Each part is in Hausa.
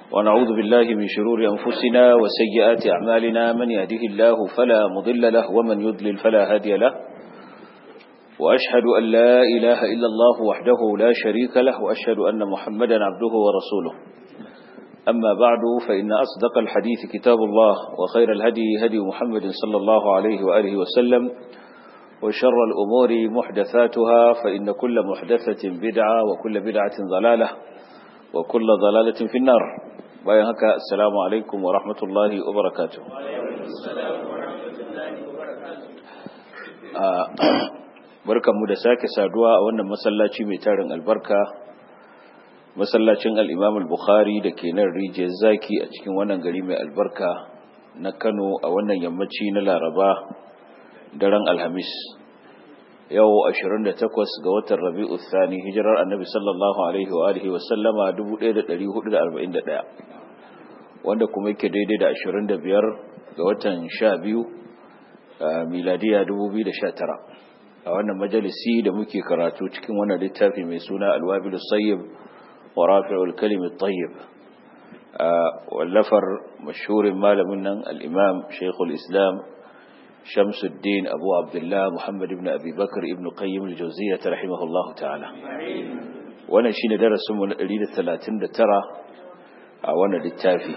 ونعوذ بالله من شرور أنفسنا وسيئات أعمالنا من يهده الله فلا مضل له ومن يضلل فلا هادي له وأشهد أن لا إله إلا الله وحده لا شريك له وأشهد أن محمدا عبده ورسوله أما بعد فإن أصدق الحديث كتاب الله وخير الهدي هدي محمد صلى الله عليه وآله وسلم وشر الأمور محدثاتها فإن كل محدثة بدعة وكل بدعة ضلالة وكل ضلالة في النار بايهك السلام عليكم ورحمة الله وبركاته barkanmu da sake saduwa a wannan masallaci mai tarin albarka masallacin al'imam al-bukhari da ke nan rijiyar zaki a cikin wannan gari mai albarka na kano a wannan yammaci na laraba daren alhamis yau 28 ga watan rabi'u thani hijirar annabi sallallahu alaihi wa alihi wa sallama 1441 wanda kuma yake daidai da 25 ga watan 12 miladiya 2019 a wannan majalisi da muke karatu cikin wannan littafi mai suna alwabilus sayyib wa rafi'ul kalimit tayyib wallafar mashhurin malamin nan al-imam shaykhul islam shamsuddin abu abdullah muhammad ibn abi bakr ibn qayyim al-jawziyyah rahimahullahu ta'ala wannan shine darasin mu na 139 a wannan littafi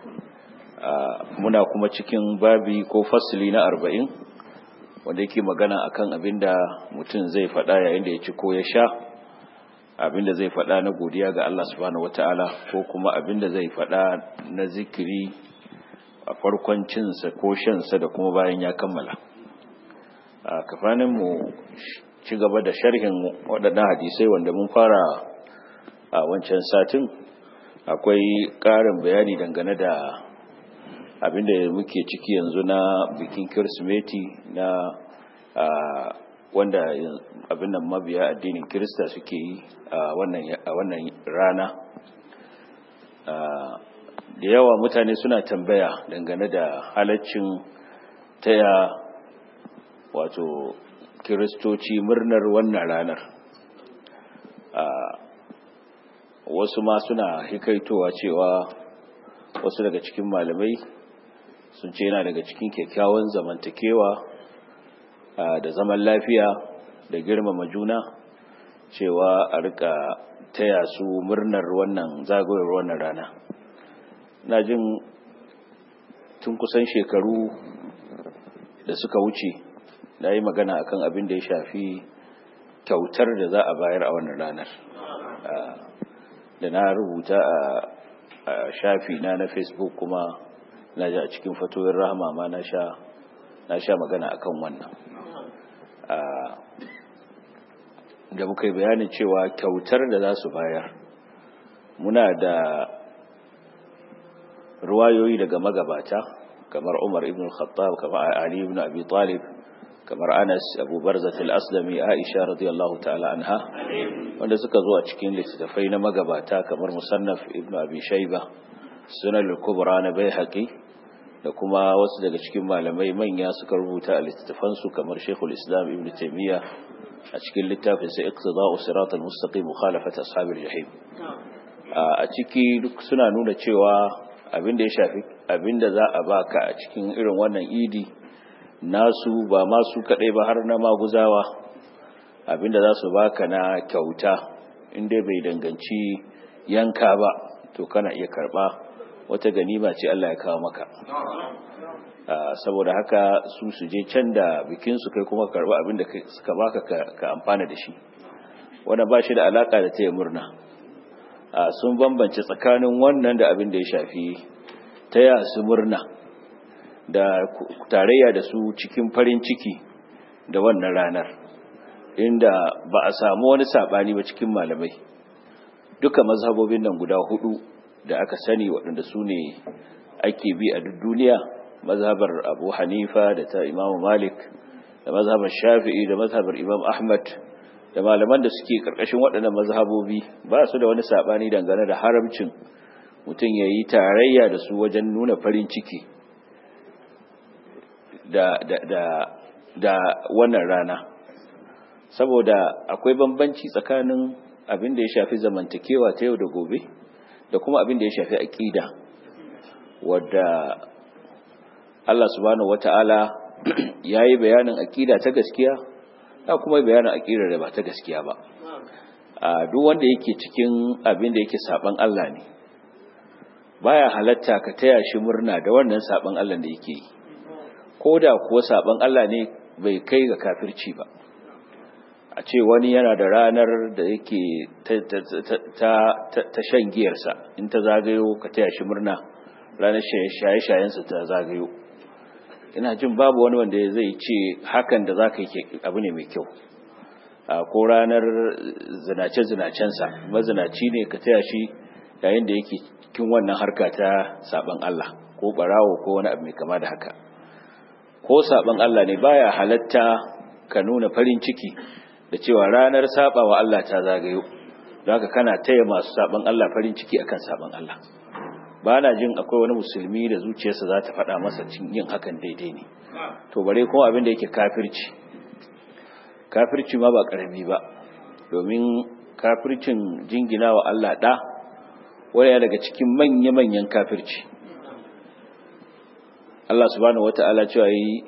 muna kuma cikin babi ko fasli na 40 wanda yake magana akan abinda mutum zai faɗa yayin da ya ci ko ya sha abinda zai faɗa na godiya ga Allah subhanahu wataala ko kuma abinda zai faɗa na zikiri a farkon cinsa ko shansa da kuma bayan ya kammala a kafanin mu ci gaba da sharhin waɗannan hadisai wanda mun fara a wancan satin akwai ƙarin bayani dangane da abinda muke ciki yanzu na bikin kirsimeti na wanda abin nan mabiya addinin kirista suke yi a wannan rana da yawa mutane suna tambaya dangane da halaccin taya wato kiristoci murnar wannan ranar wasu ma suna hikaitowa cewa wasu daga cikin malamai sun ce yana daga cikin kyakkyawan zamantakewa da zaman lafiya da girmama juna cewa a rika taya su murnar wannan zagayowar wannan rana na jin tun kusan shekaru da suka wuce na yi magana akan abin da ya shafi kyautar da za a bayar a wannan ranar da na rubuta a shafi na na facebook kuma na ji a cikin fatoyin rahama ma na sha magana akan wannan da muka yi bayanin cewa kyautar da za su bayar muna da ruwayoyi daga magabata kamar umar ibn khattab kamar ali ibn abi talib kamar anas abu barzat al-aslami aisha radiyallahu ta'ala anha wanda suka zo a cikin littattafai na magabata kamar musannaf ibn abi shayba sunan al-kubra na baihaqi da kuma wasu daga cikin malamai manya suka rubuta a littattafansu kamar shekul islam ibn taimiyya a cikin littafin sai iqtida'u siratal mustaqim mukhalafat ashabil jahim a ciki duk suna nuna cewa abinda ya shafi abinda za a baka a cikin irin wannan idi nasu ba ma su kadai ba har na maguzawa abinda za su baka na kyauta inda bai danganci yanka ba to kana iya karba wata ganima ce Allah ya kawo maka saboda haka su su je can da bikin su kai kuma karba abin da suka baka ka amfana da shi wanda ba shi da alaka da taya murna sun bambance tsakanin wannan da abin da ya shafi taya su murna da tarayya da su cikin farin ciki da wannan ranar inda ba a samu wani sabani ba cikin malamai duka mazhabobin nan guda hudu da aka sani waɗanda su ne ake bi a duk duniya mazhabar abu hanifa da ta imamu malik da mazhabar shafi'i da mazhabar imam ahmad da malaman da suke ƙarƙashin waɗannan mazhabobi ba su da wani saɓani dangane da haramcin mutum ya yi tarayya da su wajen nuna farin ciki da, da, da, da wannan rana saboda akwai bambanci tsakanin abin da ya shafi zamantakewa ta yau da gobe da kuma abin da ya shafi aqida wadda Allah subhanahu wata'ala yayi bayanin aqida ta gaskiya da kuma bayanin aqidar da ba ta gaskiya ba a duk wanda yake cikin abin da yake saban Allah ne baya halatta ka taya shi murna da wannan saban Allah da yake yi ko da kuwa saban Allah ne bai kai ga kafirci ba a ce wani yana da ranar da yake ta shan giyarsa in ta zagayo ka taya shi murna ranar shaye-shayensa ta zagayo ina jin babu wani wanda zai ce hakan da za ka yi abu ne mai kyau ko ranar zinace-zinacensa mazinaci ne ka taya shi yayin da yake cikin wannan harka ta saban Allah ko barawo ko wani abu mai kama da haka ko saban Allah ne baya halatta ka nuna farin ciki da cewa ranar saba wa Allah ta zagayo don haka kana taya masu saban Allah farin ciki akan saban Allah ba na jin akwai wani musulmi da zuciyarsa za ta faɗa masa yin hakan daidai ne to bare kuma abin da yake kafirci kafirci ma ba ƙarami ba domin kafircin jingina wa Allah ɗa wani daga cikin manya-manyan kafirci Allah subhanahu wata'ala cewa yi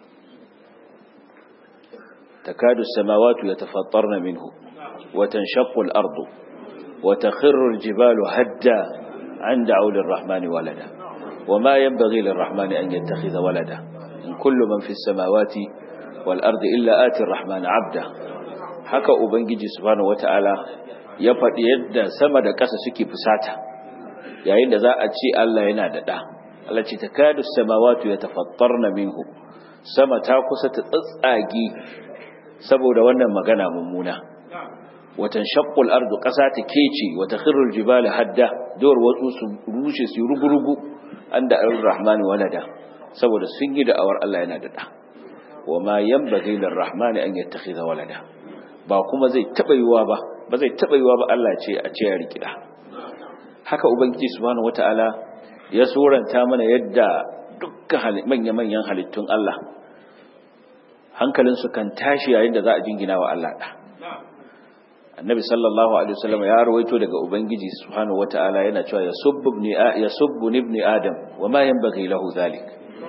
takadu samawatu yatafattarna minhu wa tanshaqqu al-ardu wa takhirru al-jibalu hadda an da'u lir-rahmani walada wama yanbaghi lir-rahmani an yattakhidha walada in kullu man fi as-samawati wal-ardi illa ati ar-rahmani 'abda haka ubangiji subhanahu wata'ala ya faɗi yadda sama da ƙasa suke fusata yayin da za a ce Allah yana da ɗa Allah ce ta kadu samawatu ya tafattarna minhu sama ta kusa ta tsatsage saboda wannan magana mummuna watan shaqqul ardu ƙasa ta kece wata khirrul jibali hadda dawar wasu su rushe su rugurugu anda ar-rahmani walada saboda sun yi da'awar Allah yana da ɗa wama yanbaghi lir-rahmani an yattakhidha walada ba kuma zai taba yiwa ba ba zai taba yiwa ba Allah ce a ce ya rikida haka ubangiji subhanahu wataala ya suranta mana yadda dukkan manya-manyan halittun Allah hankalinsu kan tashi yayin da za a jingina wa Allah da annabi sallallahu alaihi wasallam ya rawaito daga ubangiji subhanahu wataala yana cewa yasubbu ibni yasubbu ibni adam wama yanbaghi lahu zalik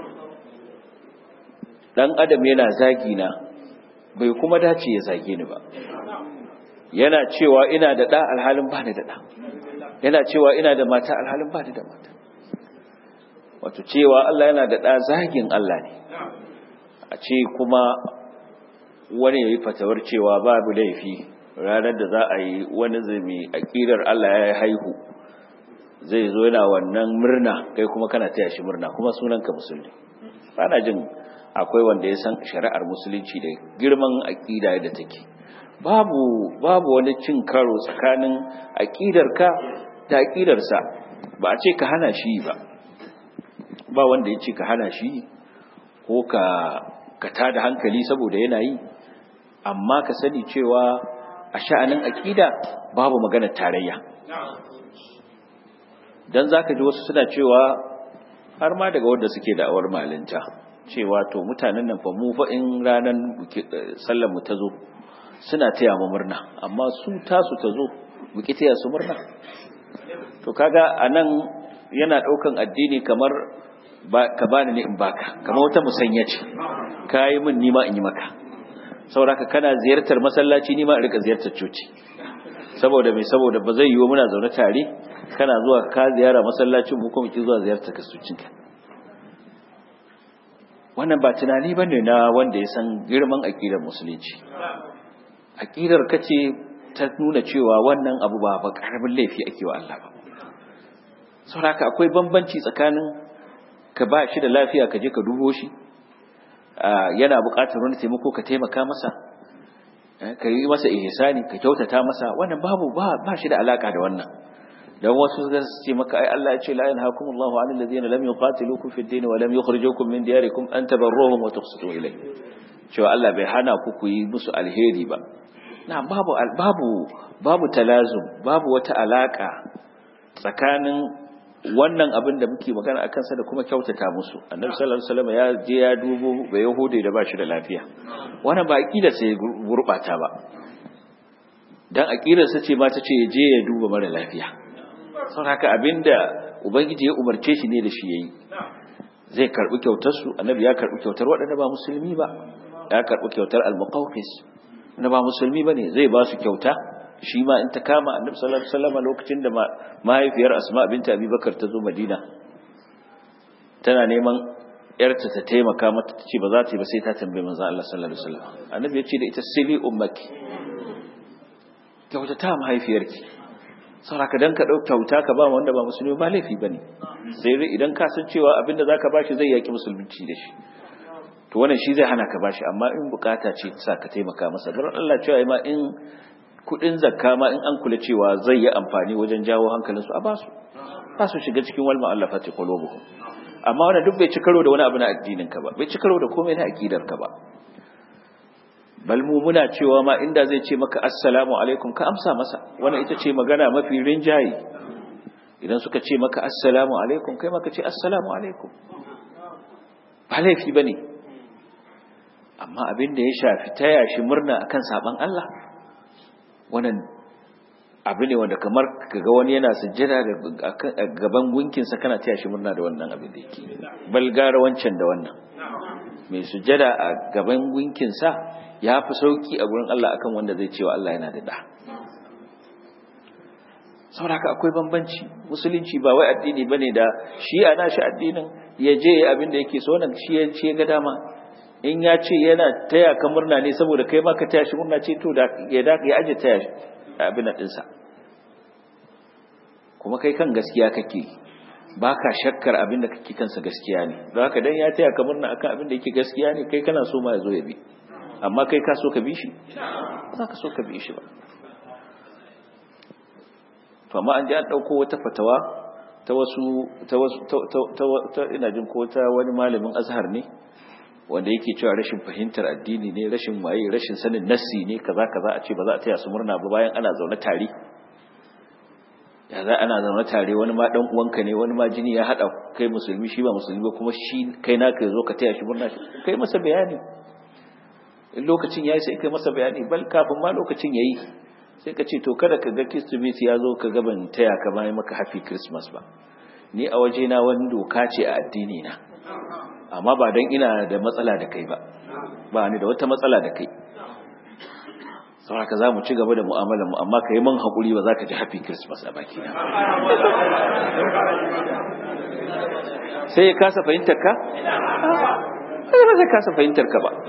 dan adam yana zagi na bai kuma dace ya zage ni ba yana cewa ina da ɗa alhalin ba ni da ɗa yana cewa ina da mata alhalin ba ni da mata wato cewa Allah yana da ɗa zagin Allah ne a ce kuma wani ya yi fatawar cewa babu laifi ranar da za a yi wani zumi a ƙirar Allah ya haihu zai zo yana wannan murna kai kuma kana taya shi murna kuma sunanka musulmi ana jin akwai wanda ya san shari'ar musulunci da girman aƙida da take babu babu wani cin karo tsakanin aƙidarka da aƙidarsa ba a ce ka hana shi ba ba wanda ya ce ka hana shi ko ka ka tada hankali saboda yana yi amma ka sani cewa a sha'anin aƙida babu maganar tarayya dan zaka ji wasu suna cewa har ma daga wanda suke da'awar malinta cewa to mutanen nan fa mu fa in ranar sallar mu ta zo suna taya mu murna amma su tasu ta zo buki taya su murna to kaga anan yana daukan addini kamar ka bani ne in baka kamar wata musanya ce kai min nima in yi maka saboda kana ziyartar masallaci nima in rika ziyartar coci saboda mai saboda ba zai yiwu muna zaune tare kana zuwa ka ziyara masallacin mu kuma ki zuwa ziyartar kasucinka wannan ba tunani bane na wanda ya san girman aqidar musulunci aqidar kace ta nuna cewa wannan abu ba ba karamin laifi ake wa Allah ba saboda akwai bambanci tsakanin ka ba shi da lafiya ka je ka dubo shi yana buƙatar wani taimako ka taimaka masa ka yi masa ihsani ka kyautata masa wannan babu ba ba shi da alaka da wannan dan wasu zai ce maka ai Allah ya ce la yanhaakumullahu 'anil ladina lam yuqatilukum fid din wa lam yukhrijukum min diyarikum an tabarruhum wa tuqsitu ilayhi cewa Allah bai hana ku ku yi musu alheri ba na babu babu babu talazum babu wata alaka tsakanin wannan abin da muke magana akan sa da kuma kyautata musu annabi sallallahu alaihi wasallam ya je ya dubo bai yahudi da bashi da lafiya wannan ba aqida sai gurbata ba dan aqidar sa ce ma ta ce je ya duba mara lafiya sau haka abinda ubangiji ya umarce shi ne da shi yayi zai karbi kyautar su annabi ya karbi kyautar waɗanda ba musulmi ba ya karbi kyautar al-muqawqis wanda ba musulmi bane zai ba su kyauta shi ma in ta kama annabi sallallahu alaihi wasallam lokacin da mahaifiyar asma binta abubakar ta zo madina tana neman yarta ta taimaka mata ta ce ba za ta yi ba sai ta tambaye manzo Allah sallallahu alaihi wasallam annabi ya ce da ita sili ummaki kyauta ta mahaifiyarki saboda dan ka dau kyauta ka ba wanda ba musulmi ba laifi bane sai dai idan ka san cewa abinda zaka bashi zai yaki musulunci da shi to wannan shi zai hana ka bashi amma in bukata ce ta sa ka taimaka masa don Allah cewa ma in kudin zakka ma in an kula cewa zai yi amfani wajen jawo hankalinsu a basu ba su shiga cikin wal ma'allafati qulubuhum amma wannan duk bai ci karo da wani abu na addinin ka ba bai ci karo da komai na aqidar ka ba bal mu muna cewa ma inda zai ce maka assalamu alaikum ka amsa masa wannan ita ce magana mafi rinjayi idan suka ce maka assalamu alaikum kai maka ce assalamu alaikum ba laifi bane amma abin da ya shafi taya shi murna akan saban Allah wannan abu ne wanda kamar kaga wani yana sujjada a gaban gunkinsa kana taya shi murna da wannan abin da yake balgara wancan da wannan mai sujjada a gaban gunkinsa ya fi sauki a gurin Allah akan wanda zai cewa Allah yana da da saboda akwai bambanci musulunci ba wai addini bane da shi ana shi addinin ya je abin da yake so wannan shi ya ce ga dama in ya ce yana taya ka murna ne saboda kai ma ka taya shi murna ce to da ya da ya aje taya abin nan dinsa kuma kai kan gaskiya kake baka shakkar abin da kake kansa gaskiya ne don haka dan ya taya ka murna akan abin da yake gaskiya ne kai kana so ma ya zo ya bi amma kai ka so ka bi shi za ka so ka bi shi ba to amma an ji an ɗauko wata fatawa ta wasu ta wasu ta ina jin ko ta wani malamin azhar ne wanda yake cewa rashin fahimtar addini ne rashin waye rashin sanin nassi ne kaza kaza a ce ba za a taya su murna ba bayan ana zaune tare ya za ana zaune tare wani ma dan uwanka ne wani ma jini ya hada kai musulmi shi ba musulmi ba kuma shi kai naka yazo ka taya shi murna kai masa bayani in lokacin yayi sai kai masa bayani bal kafin ma lokacin yayi sai ka ce to kada ka ga Kirsimeti ya zo ka gaban taya ka bayan maka happy christmas ba ni a waje na wani doka ce a addini na amma ba don ina da matsala da kai ba ba ni da wata matsala da kai sauraka za mu ci gaba da mu'amalarmu amma ka yi man haƙuri ba za ka ji happy christmas a baki na sai ya kasa fahimtar ka? sai ba zai kasa fahimtar ka ba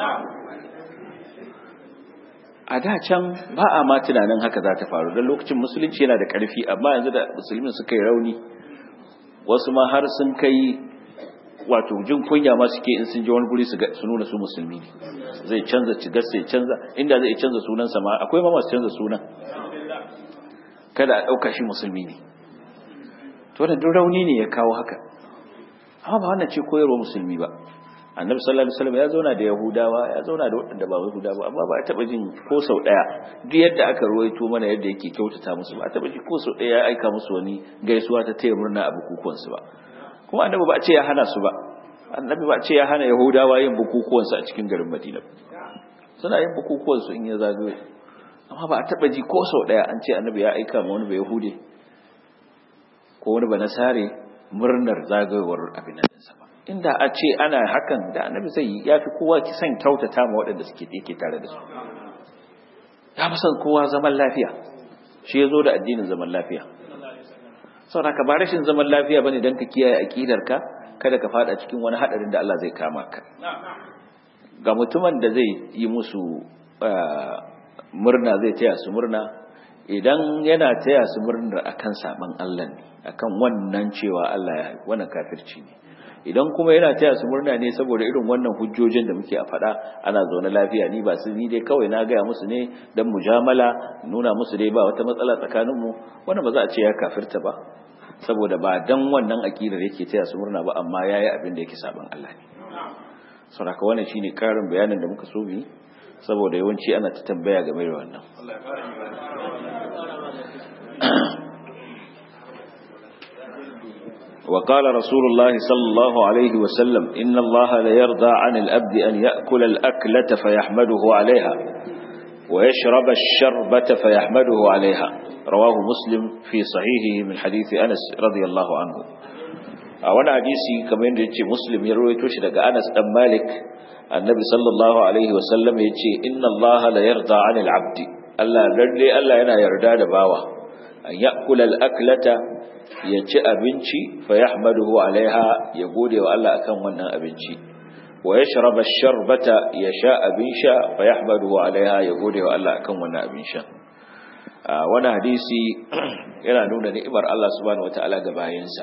a da can ba a ma tunanin haka za ta faru don lokacin musulunci yana da ƙarfi amma yanzu da musulmin suka yi rauni wasu ma har sun kai wato jin kunya ma suke in sun je wani guri su nuna su musulmi ne zai canza cigar sai canza inda zai canza sunansa ma akwai ma masu canza sunan kada a ɗauka shi musulmi ne to wannan duk rauni ne ya kawo haka amma ba wannan ce koyarwa musulmi ba annabi sallallahu alaihi wasallam ya zauna da yahudawa ya zauna da waɗanda ba yahudawa amma ba a taɓa jin ko sau ɗaya duk yadda aka ruwaito mana yadda yake kyautata musu ba a taɓa ji ko sau ɗaya ya aika musu wani gaisuwa ta taya murna a bukukuwansu ba kuma annabi ba a ce ya hana su ba annabi ba a ce ya hana yahudawa yin bukukuwansu a cikin garin madina suna yin bukukuwansu in ya zagaye amma ba a taba ji ko sau daya an ce annabi ya aika ma wani ba yahude ko wani ba nasare murnar zagayowar abin nan sa ba inda a ce ana hakan da annabi zai yi ya fi kowa kisan kyautata ma waɗanda suke yake tare da su ya fi son kowa zaman lafiya shi ya zo da addinin zaman lafiya saboda ka ba rashin zaman lafiya bane dan ka kiyaye aqidarka kada ka fada cikin wani hadarin da Allah zai kama ka ga mutumin da zai yi musu murna zai taya su murna idan yana taya su murna akan saban Allah ne akan wannan cewa Allah ya wannan kafirci ne idan kuma yana taya su murna ne saboda irin wannan hujjojin da muke a faɗa ana zaune lafiya ni ba su ni dai kawai na gaya musu ne dan mujamala nuna musu dai ba wata matsala tsakaninmu wannan ba za a ce ya kafirta ba saboda ba dan wannan akidar yake taya su murna ba amma yayi abin da yake saban Allah ne saboda wannan shine karin bayanin da muka so mu saboda yawanci ana ta tambaya game da wannan وقال رسول الله صلى الله عليه وسلم إن الله ليرضى عن الأبد أن يأكل الأكلة فيحمده عليها ويشرب الشربة فيحمده عليها rawahu muslim fi sahihihi min hadisi anas radiyallahu anhu a wani hadisi kamar yadda yace muslim ya rawaito shi daga anas dan malik annabi sallallahu alaihi wa sallam yace inna allaha la yarda 'anil 'abdi Allah lalle Allah yana yarda da bawa an ya'kula al-aklata ya ci abinci fa yahmaduhu alaiha ya gode wa Allah akan wannan abinci wa yashraba ash-sharbata ya sha abin sha fa yahmaduhu alaiha ya gode wa Allah akan wannan abin sha wannan hadisi yana nuna ni'imar Allah subhanahu wataala ga bayinsa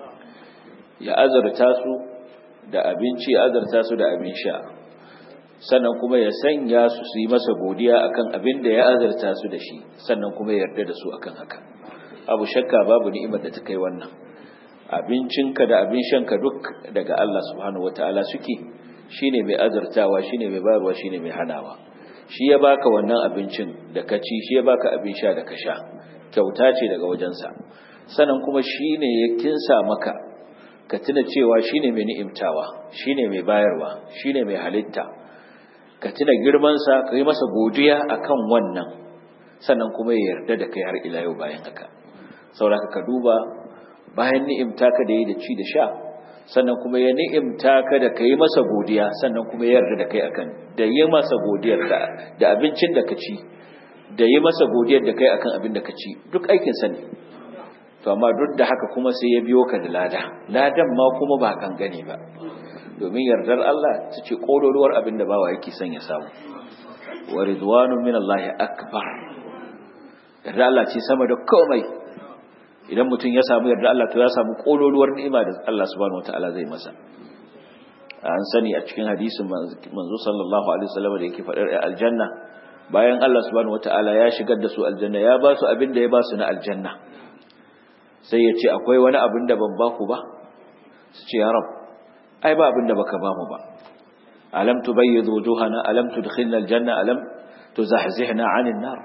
ya azurta su da abinci ya azurta su da abin sha sannan kuma ya sanya su su yi masa godiya akan abin da ya azurta su da shi sannan kuma ya yarda da su akan haka abu shakka babu ni'imar da ta kai wannan abincinka da abin shanka duk daga Allah subhanahu wataala suke shine mai azurtawa shine mai bayarwa shine mai hanawa shi ya baka wannan abincin da ka ci shi ya baka abin sha da ka sha kyauta ce daga wajensa sannan kuma shine ya kinsa maka ka tuna cewa shine mai ni'imtawa shine mai bayarwa shine mai halitta ka tuna girmansa ka yi masa godiya akan wannan sannan kuma ya yarda da kai har ila yau bayan haka sauraka ka duba bayan ni'imta ka da yi da ci da sha sannan kuma ya ni'imta ka da ka yi masa godiya sannan kuma ya yarda da kai akan da yi masa godiyar da da abincin da ka ci da yi masa godiyar da kai akan abin da ka ci duk aikin sa ne to amma duk da haka kuma sai ya biyo ka da lada ladan ma kuma ba kan gane ba domin yardar Allah ta ce kololuwar abin da bawa yake son ya samu wa ridwanu min Allah akbar yarda Allah ce sama da komai idan mutum ya samu yarda Allah to ya samu kololuwar ni'ima da Allah subhanahu wataala zai masa an sani a cikin hadisin manzo sallallahu alaihi wasallam da yake fadar aljanna bayan Allah subhanahu wataala ya shigar da su aljanna ya ba su abin da ya ba su na aljanna sai ya ce akwai wani abin da ban ba ku ba su ce ya rab ai ba abin da baka ba mu ba alam tubayyidu wujuhana alam tudkhilna aljanna alam tuzahzihna 'anil nar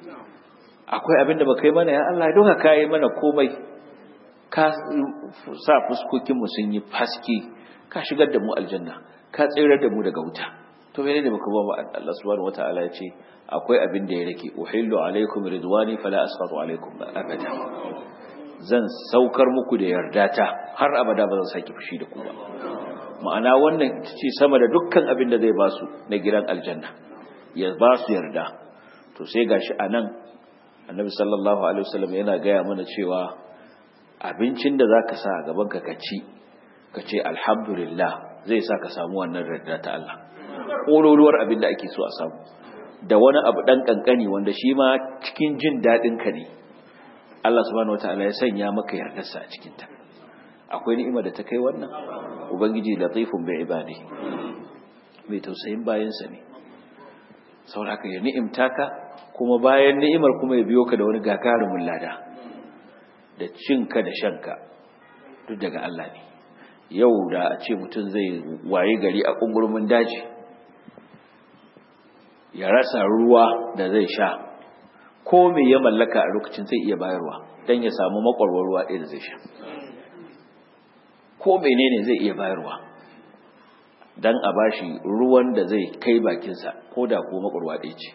akwai abin da baka yi mana ya Allah don ka yi mana komai ka sa fuskokin mu sun yi faski ka shigar da mu aljanna ka tsirar da mu daga wuta to menene baka ba mu Allah subhanahu wataala ya ce akwai abin da ya rake uhillu alaikum ridwani fala asqatu alaikum abada zan saukar muku da yardata har abada ba zan saki fushi da ku ba ma'ana wannan ce sama da dukkan abin da zai ba su na gidan aljanna ya ba su yarda to sai gashi anan annabi sallallahu alaihi wasallam yana gaya mana cewa abincin da zaka sa a gaban ka kaci ka ce alhamdulillah zai sa ka samu wannan yarda ta Allah kololuwar abin da ake so a samu da wani abu dan kankani wanda shi ma cikin jin dadin ka ne Allah subhanahu wataala ya sanya maka yardarsa a cikin ta akwai ni'ima da ta kai wannan ubangiji latifun bi ibadi mai tausayin bayansa ne saboda ya ni'imta ka kuma bayan ni'imar kuma ya biyo ka da wani gagarumin lada da cinka da shanka duk daga Allah ne yau da a ce mutum zai waye gari a kungurmin daji ya rasa ruwa da zai sha ko me ya mallaka a lokacin zai iya bayarwa don ya samu makwarwar ruwa ɗaya da zai sha ko menene zai iya bayarwa don a bashi ruwan da zai kai bakinsa ko da ko makwarwa ɗaya ce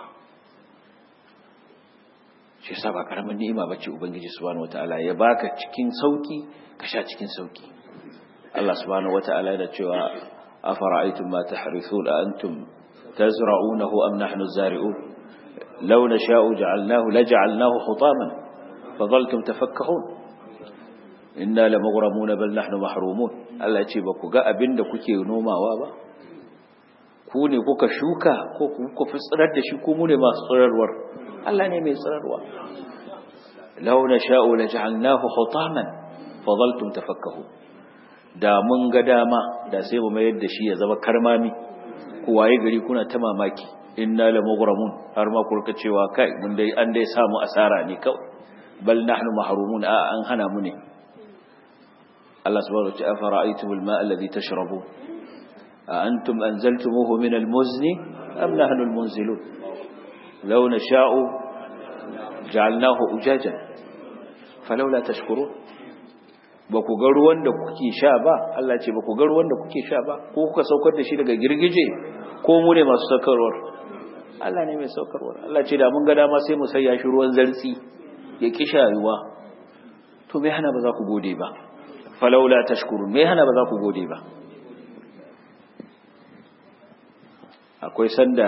shi sa ba karamin ni'ima bace ubangiji subhanahu wataala ya baka cikin sauki ka sha cikin sauki Allah subhanahu wataala yana cewa afara'aytum ma tahrithun antum tazra'unahu am nahnu az-zari'un law nasha'u ja'alnahu laj'alnahu hutaman fadhaltum tafakkahun inna lamughramuna bal nahnu mahrumun Allah ya ce ba ku ga abinda kuke nomawa ba ku ne kuka shuka ko kuka fi tsirar da shi ko mu ne masu tsirarwar Allah ne mai tsirarwa law nasha'u laj'alnahu hutaman fadhaltum tafakkahu da mun ga dama da sai mu mayar da shi ya zama karmami ku waye gari kuna ta mamaki inna lamughramun har ma kurka cewa kai mun dai an dai samu asara ne kawai bal nahnu mahrumun a an hana mu ne Allah subhanahu wa ta'ala fara'aytumul ma'a alladhi tashrabun a antum anzaltumuhu min al-muzni am nahnu al-munzilun law nasha'u ja'alnahu ujajan falawla tashkurun ba ku ga ruwan da kuke sha ba Allah ce ba ku ga ruwan da kuke sha ba ko kuka saukar da shi daga girgije ko mu ne masu saukarwar Allah ne mai saukarwar Allah ce da mun ga dama sai mu sayya shi ruwan zartsi ya ki shayuwa to me hana ba za ku gode ba falaula tashkurun me hana ba za ku gode ba akwai sanda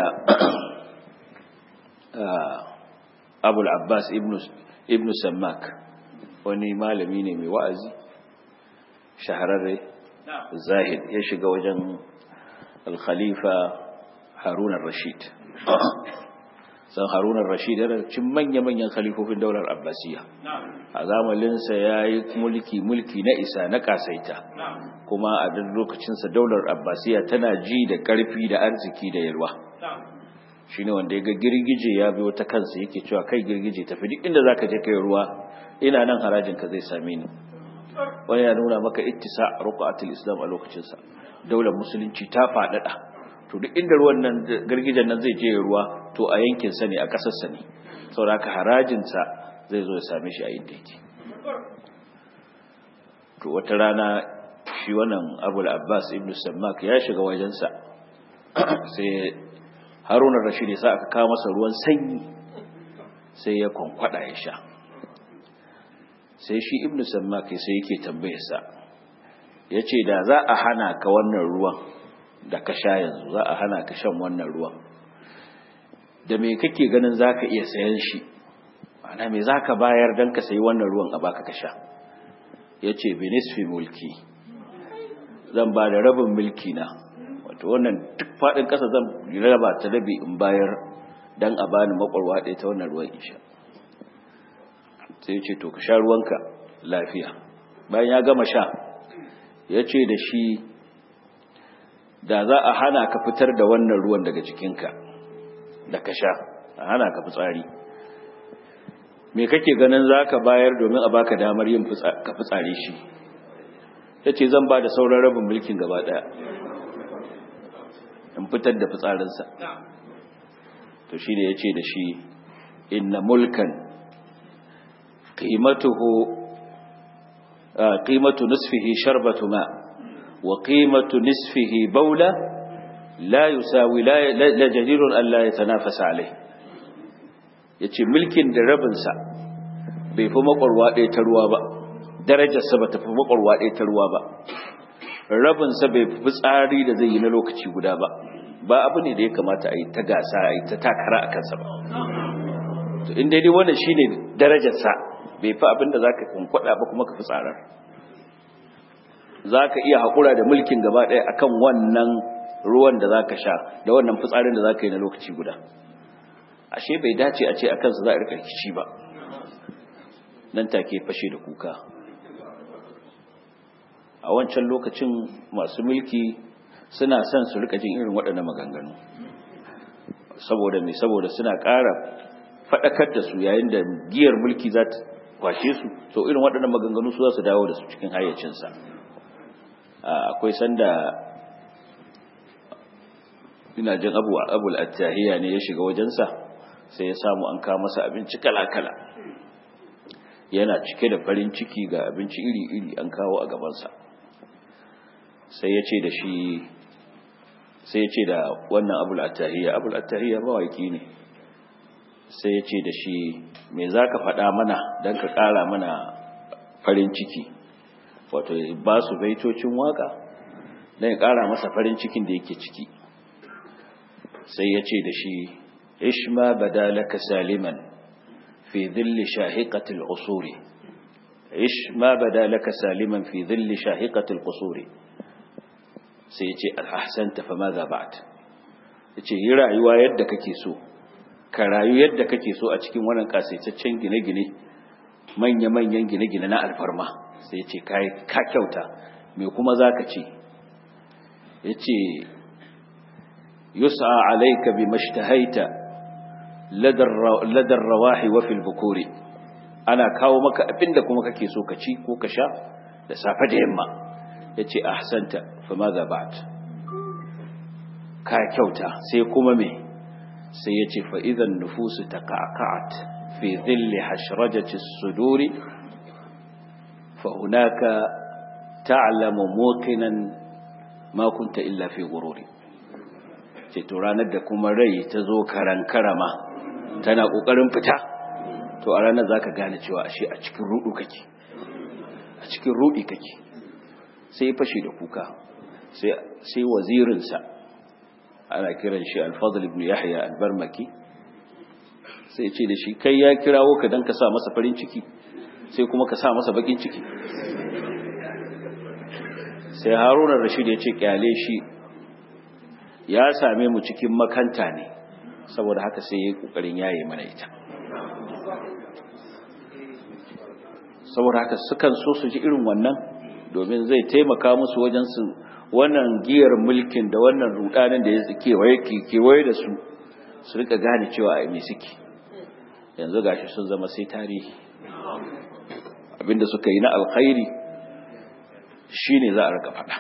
abul abbas ibn sammak wani malami ne mai wa'azi shahararre zahid ya shiga wajen al-khalifa harunan rashid san harunan rashid yana cin manya-manyan khalifofin daular abbasiya a zamaninsa ya yi mulki mulki na isa na kasaita kuma a duk lokacinsa daular abbasiya tana ji da karfi da arziki da yalwa shi ne wanda ya ga girgije ya biyo ta kansa yake cewa kai girgije tafi duk inda za ka je kai ruwa ina nan harajinka zai same ni wani ya nuna maka ittisa ruqatul islam a lokacinsa daular musulunci ta faɗaɗa to duk inda ruwan nan girgijen nan zai je ruwa to a yankin sa ne a ƙasar sa ne saboda harajin sa zai zo ya same shi a inda yake to wata rana shi wannan Abul Abbas ibn Sammak ya shiga wajensa sai Haruna Rashid ya sa aka kawo masa ruwan sanyi sai ya kwankwada ya sha sai shi ibn Sammak sai yake tambaye sa yace da za a hana ka wannan ruwan da ka sha yanzu za a hana ka shan wannan ruwan da me kake ganin za ka iya sayan shi ana me za ka bayar don ka sayi wannan ruwan a baka ka sha ya ce benisfi mulki zan ba da rabin mulki na wato wannan duk faɗin ƙasa zan raba ta rabi in bayar don a bani makwarwa ɗaya ta wannan ruwan isha sai ya ce to ka sha ruwanka lafiya bayan ya gama sha ya ce da shi da za a hana ka fitar da wannan ruwan daga jikinka da ka sha a hana ka fitsari me kake ganin za ka bayar domin a baka damar yin ka fitsari shi ya ce zan ba da sauran rabin mulkin gaba daya in fitar da fitsarinsa to shi da ya ce da shi inna mulkan qimatuhu qimatu nisfihi sharbatu ma' وقيمة نصفه بولة لا يساوي لا, لا جدير أن لا يتنافس عليه yace mulkin da rabinsa bai fi makwarwa ɗaya ta ruwa ba darajarsa ba ta fi makwarwa ɗaya ta ruwa ba rabinsa bai fi tsari da zai yi na lokaci guda ba ba abu ne da ya kamata a yi ta gasa a yi ta takara a kansa ba to in daidai wannan shine darajarsa bai fi abin da za ka kunkwada ba kuma ka fi tsarar za ka iya haƙura da mulkin gaba ɗaya akan wannan ruwan da za ka sha da wannan fitsarin da za ka yi na lokaci guda ashe bai dace a ce a kansa za a rika rikici ba nan take fashe da kuka a wancan lokacin masu mulki suna son su rika jin irin waɗannan maganganu saboda mai saboda suna ƙara faɗakar da su yayin da giyar mulki za ta kwashe su to irin waɗannan maganganu su za su dawo da su cikin hayyacinsa akwai sanda ina jin abu abu al-attahiya ne ya shiga wajensa sai ya samu an kawo masa abinci kala-kala yana cike da farin ciki ga abinci iri-iri an kawo a gabansa sai ya ce da shi sai ya ce da wannan abu al-attahiya abu al-attahiya mawaki ne sai ya ce da shi me za ka faɗa mana don ka ƙara mana farin ciki wato ba su baitocin waka don ya ƙara masa farin cikin da yake ciki sai ya ce da shi ishma badalaka saliman fi dhilli shahiqatil usuri ishma badalaka saliman fi dhilli shahiqatil qusuri sai ya ce alhasanta fa madha ba'd yace yi rayuwa yadda kake so ka rayu yadda kake so a cikin wannan kasaitaccen gine-gine manya-manyan gine-gine na alfarma sai ce ka kyauta me kuma za ka ce ya ce yusa alaika bi mashtahaita ladar rawahi wa fil bukuri ana kawo maka abinda kuma kake so ka ci ko ka sha da safe da yamma ya ce ahsanta fa ma ba'd ka kyauta sai kuma me sai ya ce fa idan nufusu taqa'at fi dhilli hashrajati suduri فهناك تعلم موقنا ما كنت إلا في غرور to ranar da kuma rai ta zo karan karama tana kokarin fita to a ranar za ka gane cewa ashe a cikin rudu kake a cikin rudi kake sai fashe da kuka sai wazirinsa ana kiran shi alfadl ibn yahya albarmaki sai ce da shi kai ya kirawo ka don ka sa masa farin ciki sai kuma ka sa masa bakin ciki sai harunan rashid ya ce kyale shi ya same mu cikin makanta ne saboda haka sai ya yi kokarin yaye mana ita saboda haka sukan so su ji irin wannan domin zai taimaka musu wajen su wannan giyar mulkin da wannan rudanin da ya kewaye kewaye da su su rika gane cewa a me suke yanzu gashi sun zama sai tarihi abinda suka yi na alkhairi shine za a rika faɗa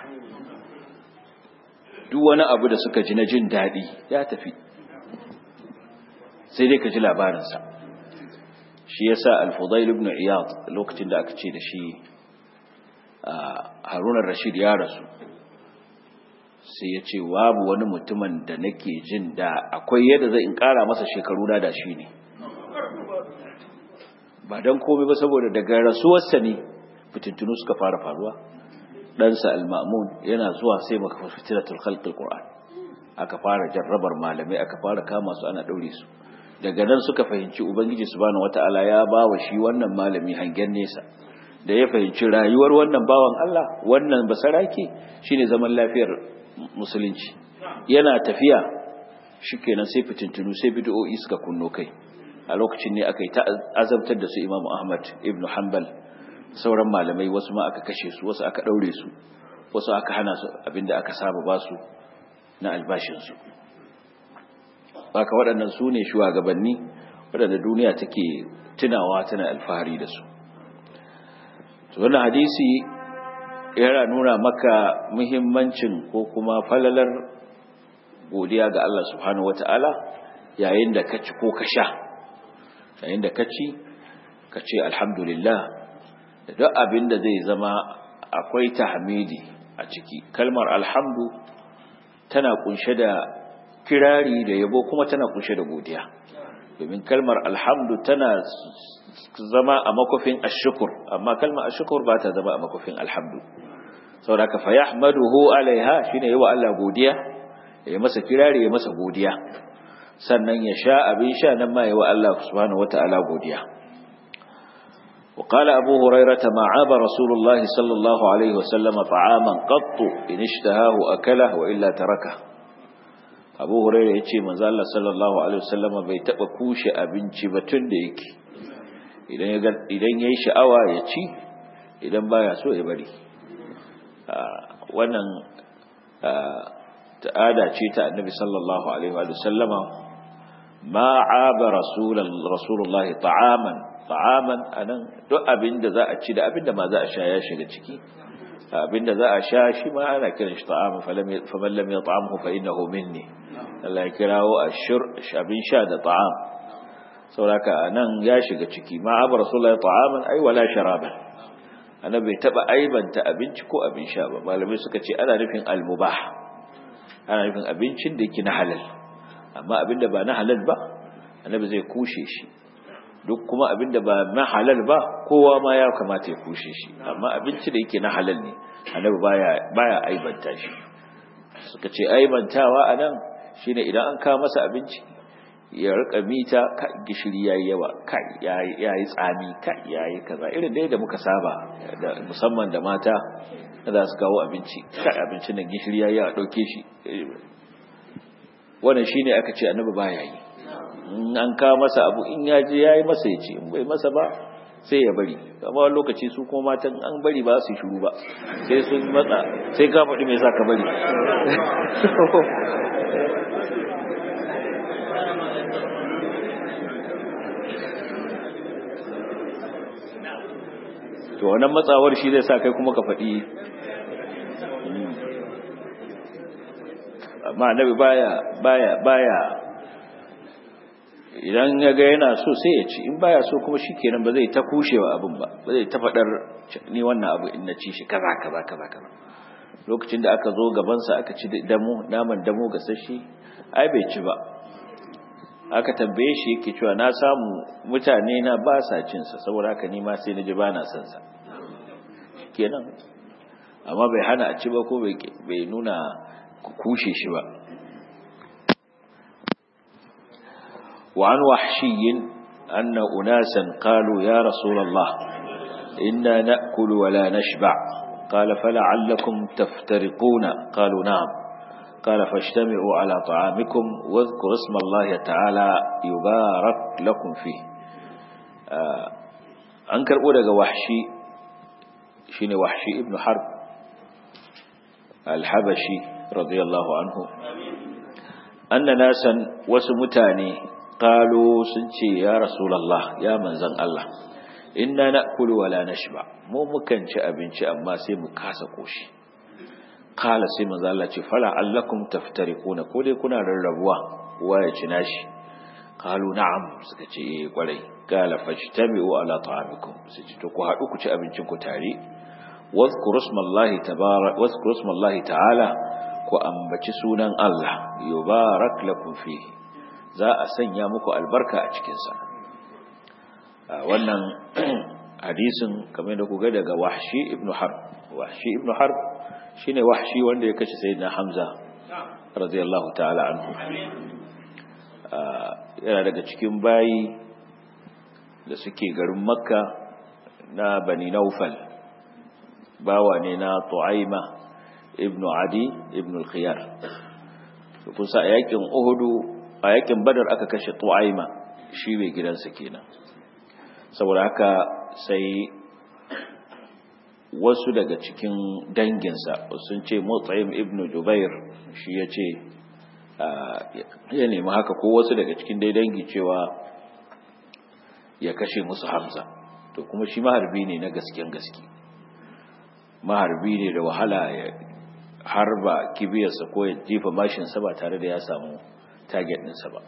duk wani abu da suka ji na jin daɗi ya tafi sai dai ka ji labarinsa shi yasa al-fudail ibn iyad lokacin da aka ce da shi harun rashid ya rasu sai ya ce babu wani mutumin da nake jin da akwai yadda zai in kara masa shekaru na da shi ne ba don komai ba saboda daga rasuwarsa ne fitintunu suka fara faruwa ɗansa al-ma'mun yana zuwa sai maka fitinatul khalqil qur'an aka fara jarrabar malamai aka fara kama su ana daure su daga nan suka fahimci ubangiji subhanahu wataala ya bawa shi wannan malami hangen nesa da ya fahimci rayuwar wannan bawan Allah wannan basarake shine zaman lafiyar musulunci yana tafiya shikenan sai fitintunu sai bid'o'i suka kunno kai a lokacin ne aka yi ta azabtar da su Imam Ahmad ibn Hanbal sauran malamai wasu ma aka kashe su wasu aka daure su wasu aka hana su abinda aka saba ba su na albashin su haka waɗannan su ne shugabanni waɗanda duniya take tunawa tana alfahari da su wannan hadisi yana nuna maka muhimmancin ko kuma falalar godiya ga Allah subhanahu wata'ala yayin da ka ci ko ka sha yayin da ka ci ka ce alhamdulillah da duk abin da zai zama akwai tahmidi a ciki kalmar alhamdu tana kunshe da kirari da yabo kuma tana kunshe da godiya domin kalmar alhamdu tana zama a makofin ashukur amma kalmar ashukur ba ta zama a makofin alhamdu saboda ka fayahmaduhu alaiha shine yawa Allah godiya ya masa kirari ya masa godiya sannan ya sha abin sha nan ma yawa Allah subhanahu wataala godiya وقال أبو هريرة ما عاب رسول الله صلى الله عليه وسلم طعاما قط إن اشتهاه أكله وإلا تركه أبو هريرة يتشي من ذال صلى الله عليه وسلم بيتبقى كوش أبن شبتن ديك idan ya yi sha'awa ya ci idan baya so ya bari wannan ta'ada ce ta annabi sallallahu alaihi wa sallama ma aba rasulullahi ta'aman ta'aman anan duk abinda za a ci da abinda ma za a sha ya shiga ciki abinda za a sha shi ma ana kiran shi ta'aman faman lam yat'amhu fa innahu minni Allah ya kirawo ashur abin sha da ta'am sauraka nan ya shiga ciki ma abu rasulullahi ta'aman ai wala sharaban annabi bai taba aibanta abinci ko abin sha ba malamai suka ce ana nufin almubah ana nufin abincin da yake na halal amma abinda ba na halal ba annabi zai kushe shi duk kuma abinda ba na halal ba kowa ma ya kamata ya kushe shi amma abinci da yake na halal ne annabi baya baya aibanta shi suka ce aibantawa anan shine idan an kawo masa abinci ya rika mita ka gishiri yayi yawa ka yayi tsami ka yayi kaza irin dai da muka saba da musamman da mata da su kawo abinci ka abincin nan gishiri yayi yawa dauke shi wannan shine aka ce annabi baya yi in an kawo masa abu in ya je yayi masa ya ce in bai masa ba sai ya bari amma wani lokaci su kuma matan an bari ba su shiru ba sai sun matsa sai ka faɗi mai sa ka bari to wannan matsawar shi zai sa kai kuma ka faɗi amma annabi baya baya baya idan ya ga yana so sai ya ci in baya so kuma shikenan ba zai ta kushewa abin ba ba zai ta faɗar ni wannan abu in na ci shi kaza kaza kaza kaza lokacin da aka zo gabansa aka ci damo naman damo gasashi ai bai ci ba aka tambaye shi yake cewa na samu mutane na ba sa cin sa saboda haka ni ma sai na ji ba na son sa kenan amma bai hana a ci ba ko bai nuna kushe shi ba وعن وحشي أن أناسا قالوا يا رسول الله إنا نأكل ولا نشبع قال فلعلكم تفترقون قالوا نعم قال فاجتمعوا على طعامكم واذكروا اسم الله تعالى يبارك لكم فيه أنكر أولا وحشي شين وحشي ابن حرب الحبشي رضي الله عنه أن ناسا وسمتاني قالوا سنتي يا رسول الله يا منزل الله inna na'kulu wala nashba mu mukan ci abinci amma sai mu kasa koshi kala sai manzo Allah ce fala allakum taftariquna ko dai kuna rarrabuwa kowa ya ci nashi qalu na'am suka ce eh kwarai kala fajtami'u ala ta'amikum sai ce to ku haɗu ku ci abincin ku tare wadhkuru ismallahi tabarak wadhkuru ismallahi ta'ala ku ambaci sunan Allah yubarak lakum fihi za a sanya muku albarka a cikin sa wannan hadisin kamar da ku ga daga wahshi ibn harb wahshi ibn harb shine wahshi wanda ya kashe sayyidina hamza radiyallahu ta'ala anhu yana daga cikin bayi da suke garin makka na bani naufal bawa ne na tu'aima ibn adi ibn al-khiyar kusa a yakin uhudu a yakin badar aka kashe tu'aima shi mai gidansa kenan saboda haka sai wasu daga cikin danginsa sun ce motsayin ibn jubair shi ya ce ya nemi haka ko wasu daga cikin dai dangi cewa ya kashe musu hamza to kuma shi maharbi ne na gasken gaske maharbi ne da wahala ya harba kibiyarsa ko ya jefa mashinsa ba tare da ya samu target ɗinsa ba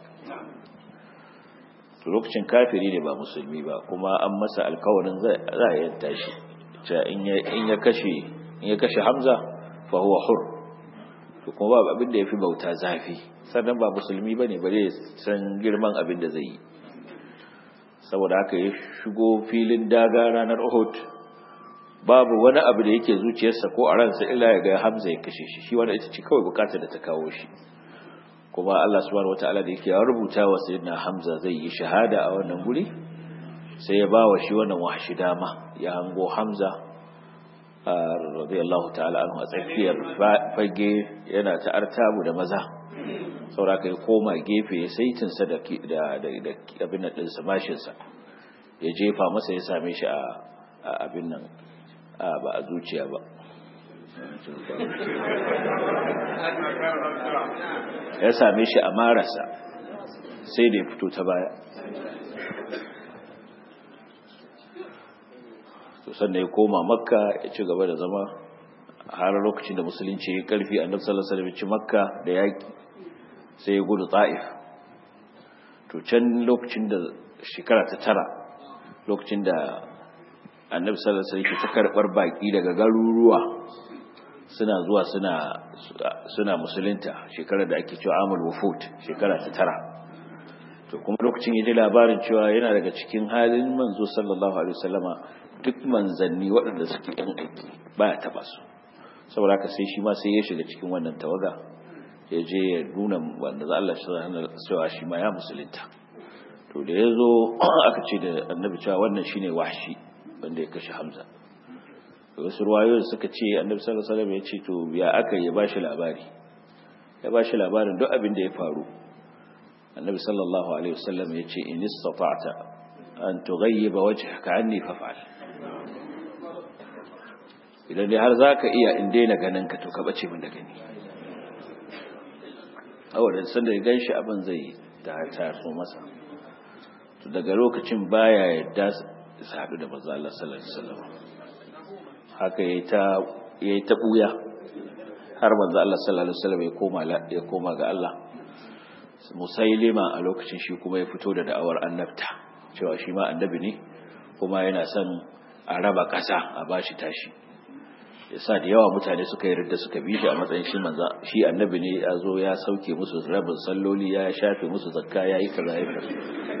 to lokacin kafiri ne ba musulmi ba kuma an masa alkawarin za a yanta shi in ya kashe in ya kashe hamza fa huwa hur to kuma ba abin da yafi bauta zafi sannan ba musulmi bane bare san girman abin da zai yi saboda haka ya shigo filin daga ranar Uhud babu wani abu da yake zuciyarsa ko a ransa illa ya ga Hamza ya kashe shi shi wanda ita ce kawai bukatar da ta kawo shi kuma Allah subhanahu wataala da yake ya rubuta wa sayyidina Hamza zai yi shahada a wannan guri sai ya bawa shi wannan wahshi dama ya hango Hamza radiyallahu ta'ala anhu a tsakiyar fage yana ta artabu da maza saboda kai koma gefe ya saitin sa da da abin nan din mashin sa ya jefa masa ya same shi a abin nan ba a zuciya ba ya same shi a marasa sai da ya fito ta baya to sannan ya koma makka ya ci gaba da zama har lokacin da musulunci ya karfi annabi sallallahu alaihi wasallam ci makka da yaki sai ya gudu ta'if to can lokacin da shekara ta tara lokacin da annabi sallallahu alaihi wasallam ta karbar baki daga garuruwa suna zuwa suna suna musulunta shekarar da ake cewa amul wufut shekara ta tara to kuma lokacin ya ji labarin cewa yana daga cikin halin manzo sallallahu alaihi wasallama duk manzanni waɗanda suke ɗan aiki ba ya taɓa su saboda haka sai shi ma sai ya shiga cikin wannan tawaga ya je ya nuna wanda za Allah cewa shi ma ya musulunta to da ya zo aka ce da annabi cewa wannan shine wahshi wanda ya kashe hamza wasu ruwayoyin suka ce annabi sallallahu alaihi wasallam ya ce to ya aka ya bashi labari ya bashi labarin duk abin da ya faru annabi sallallahu alaihi wasallam ya ce in istata'ta an tughayyiba wajhaka anni faf'al idan dai har zaka iya in daina ganin ka to ka bace min da gani awadan sanda ya ganshi abin zai da ta so masa to daga lokacin baya yadda su haɗu da manzo Allah sallallahu alaihi wasallam haka yayi ta yayi ta buya har manzo Allah sallallahu alaihi wasallam ya koma ya koma ga Allah musailima a lokacin shi kuma ya fito da da'awar annabta cewa shi ma annabi ne kuma yana son a raba ƙasa a bashi tashi yasa da yawa mutane suka yi ridda suka bi shi a matsayin shi manza shi annabi ne ya zo ya sauke musu rabin salloli ya shafe musu zakka ya yi kaza ya kaza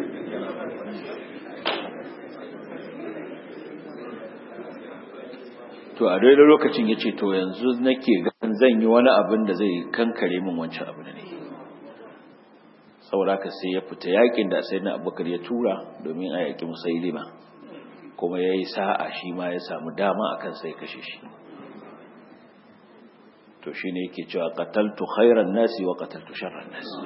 to a daidai lokacin ya ce to yanzu nake ganin zan yi wani abin da zai kankare min wancan abu da ne saboda haka sai ya fita yakin da sai na abubakar ya tura domin a yaƙi musailima kuma ya yi sa'a shi ma ya samu dama akan sai kashe shi to shi ne yake cewa qataltu khairan nasi wa qataltu sharran nasi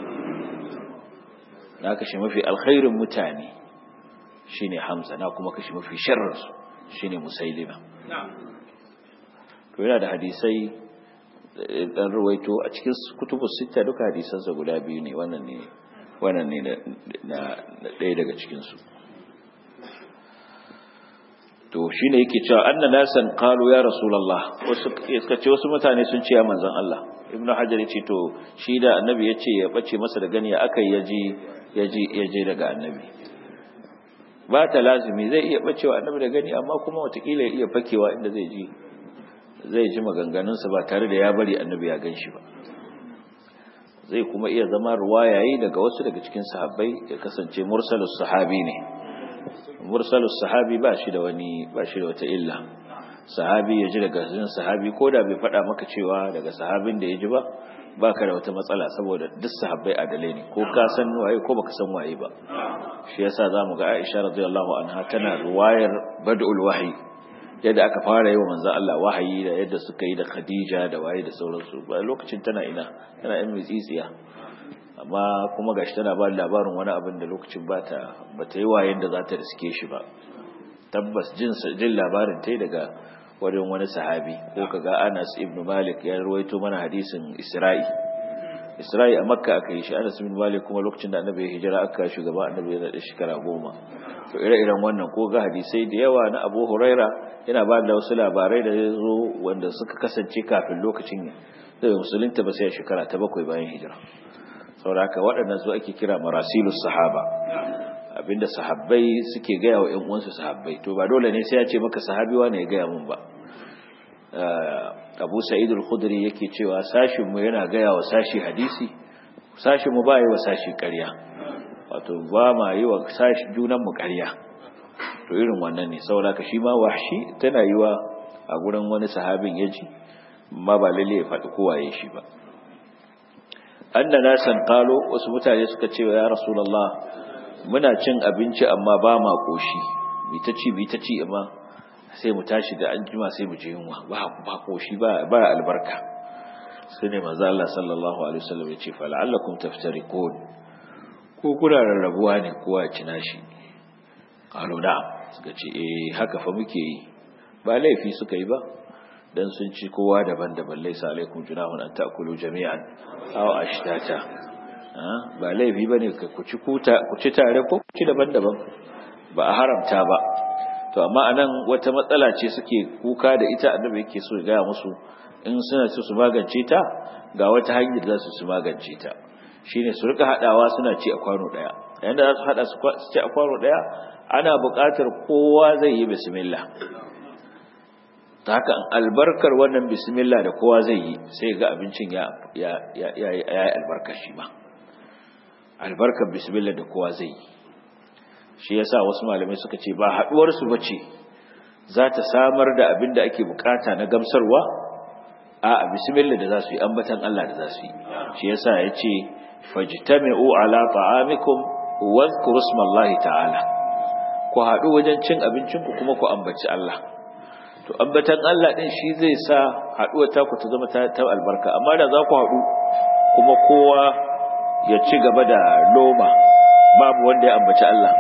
na kashe mafi alkhairin mutane shine Hamza na kuma kashe mafi sharrin su shine Musailima to yana da hadisai dan ruwaito a cikin kutubus sita duka hadisansa guda biyu ne wannan ne wannan ne na ɗaya daga cikin su to shine yake cewa anna nasan qalu ya rasulullah wasu suka ce wasu mutane sun ce ya manzon Allah ibn hajar yace to shi da annabi yace ya bace masa da gani akai yaji yaji yaje daga annabi ba ta lazimi zai iya bacewa annabi da gani amma kuma watakila ya iya fakewa inda zai ji zai ji maganganunsa ba tare da ya bari annabi ya gan shi ba zai kuma iya zama ruwayayi daga wasu daga cikin sahabbai ya kasance mursalus sahabi ne mursalus sahabi ba shi da wani ba shi da wata illa sahabi ya ji daga cikin sahabi ko da bai faɗa maka cewa daga sahabin da ya ji ba baka da wata matsala saboda duk sahabbai adalai ne ko ka san waye ko baka san waye ba shi yasa zamu ga Aisha radiyallahu anha tana ruwayar bad'ul wahyi yadda aka fara yi wa manzo Allah wahayi da yadda suka yi da Khadija da waye da sauransu ba lokacin tana ina tana yan mitsitsiya amma kuma gashi tana ba labarin wani abin da lokacin bata bata yi wayen da za ta riske shi ba tabbas jin jin labarin tai daga wajen wani sahabi ko kaga Anas ibn Malik ya rawaito mana hadisin Isra'i Isra'i a Makka aka yi shi Anas ibn Malik kuma lokacin da Annabi ya hijira aka shugaba Annabi ya da shekara goma to ire-iren wannan ko ga hadisai da yawa na Abu Huraira yana ba da wasu labarai da ya zo wanda suka kasance kafin lokacin da musulunta ba sai shekara ta bakwai bayan hijira saboda haka waɗannan su ake kira marasilus sahaba abinda sahabbai suke gaya wa ƴan uwansu sahabbai to ba dole ne sai ya ce maka sahabi wane ya gaya mun ba Abu Sa'id al-Khudri yake cewa sashin mu yana gaya wa sashi hadisi sashin mu ba yi wa sashi ƙarya wato ba ma yi wa sashi junan mu ƙarya to irin wannan ne saboda ka shi ma wahshi tana yi wa a gurin wani sahabin yaji amma ba lalle ya faɗi kowa ya shi ba anna nasan qalu wasu mutane suka ce ya rasulullah muna cin abinci amma ba ma koshi bi ta ci bi ta ci amma sai mu tashi da anjima sai mu je yunwa ba ba koshi ba ba albarka sai ne manzo Allah sallallahu alaihi wasallam ya ce fa la'allakum taftariqun ko kuna rarrabuwa ne kowa ya ci nashi qalu na'am suka ce eh haka fa muke yi ba laifi suka yi ba dan sun ci kowa daban-daban laisa alaikum junahun an ta'kulu jami'an aw ashtata ba laifi bane ku ci kuta ku ci tare ko ku ci daban-daban ba a haramta ba to amma anan wata matsala ce suke kuka da ita annabi yake so ya gaya musu in suna so su magance ta ga wata hanyar za su su magance ta shine su rika hadawa suna ci a kwano daya yayin da za su hada su ci a kwano daya ana buƙatar kowa zai yi bismillah ta haka albarkar wannan bismillah da kowa zai yi sai ga abincin ya ya ya ya yi albarkar shi ba albarkar bismillah da kowa zai yi shi yasa wasu malamai suka ce ba haduwar su bace za ta samar da abin da ake bukata na gamsarwa a bismillah da za su yi ambatan Allah da za su yi shi yasa yace fajtami'u ala ta'amikum wa dhkuru ismallahi ta'ala ku haɗu wajen cin abincinku kuma ku ambaci Allah to ambatan Allah din shi zai sa haɗuwar taku ta zama ta albarka amma da za ku haɗu kuma kowa ya ci gaba da loma babu wanda ya ambaci Allah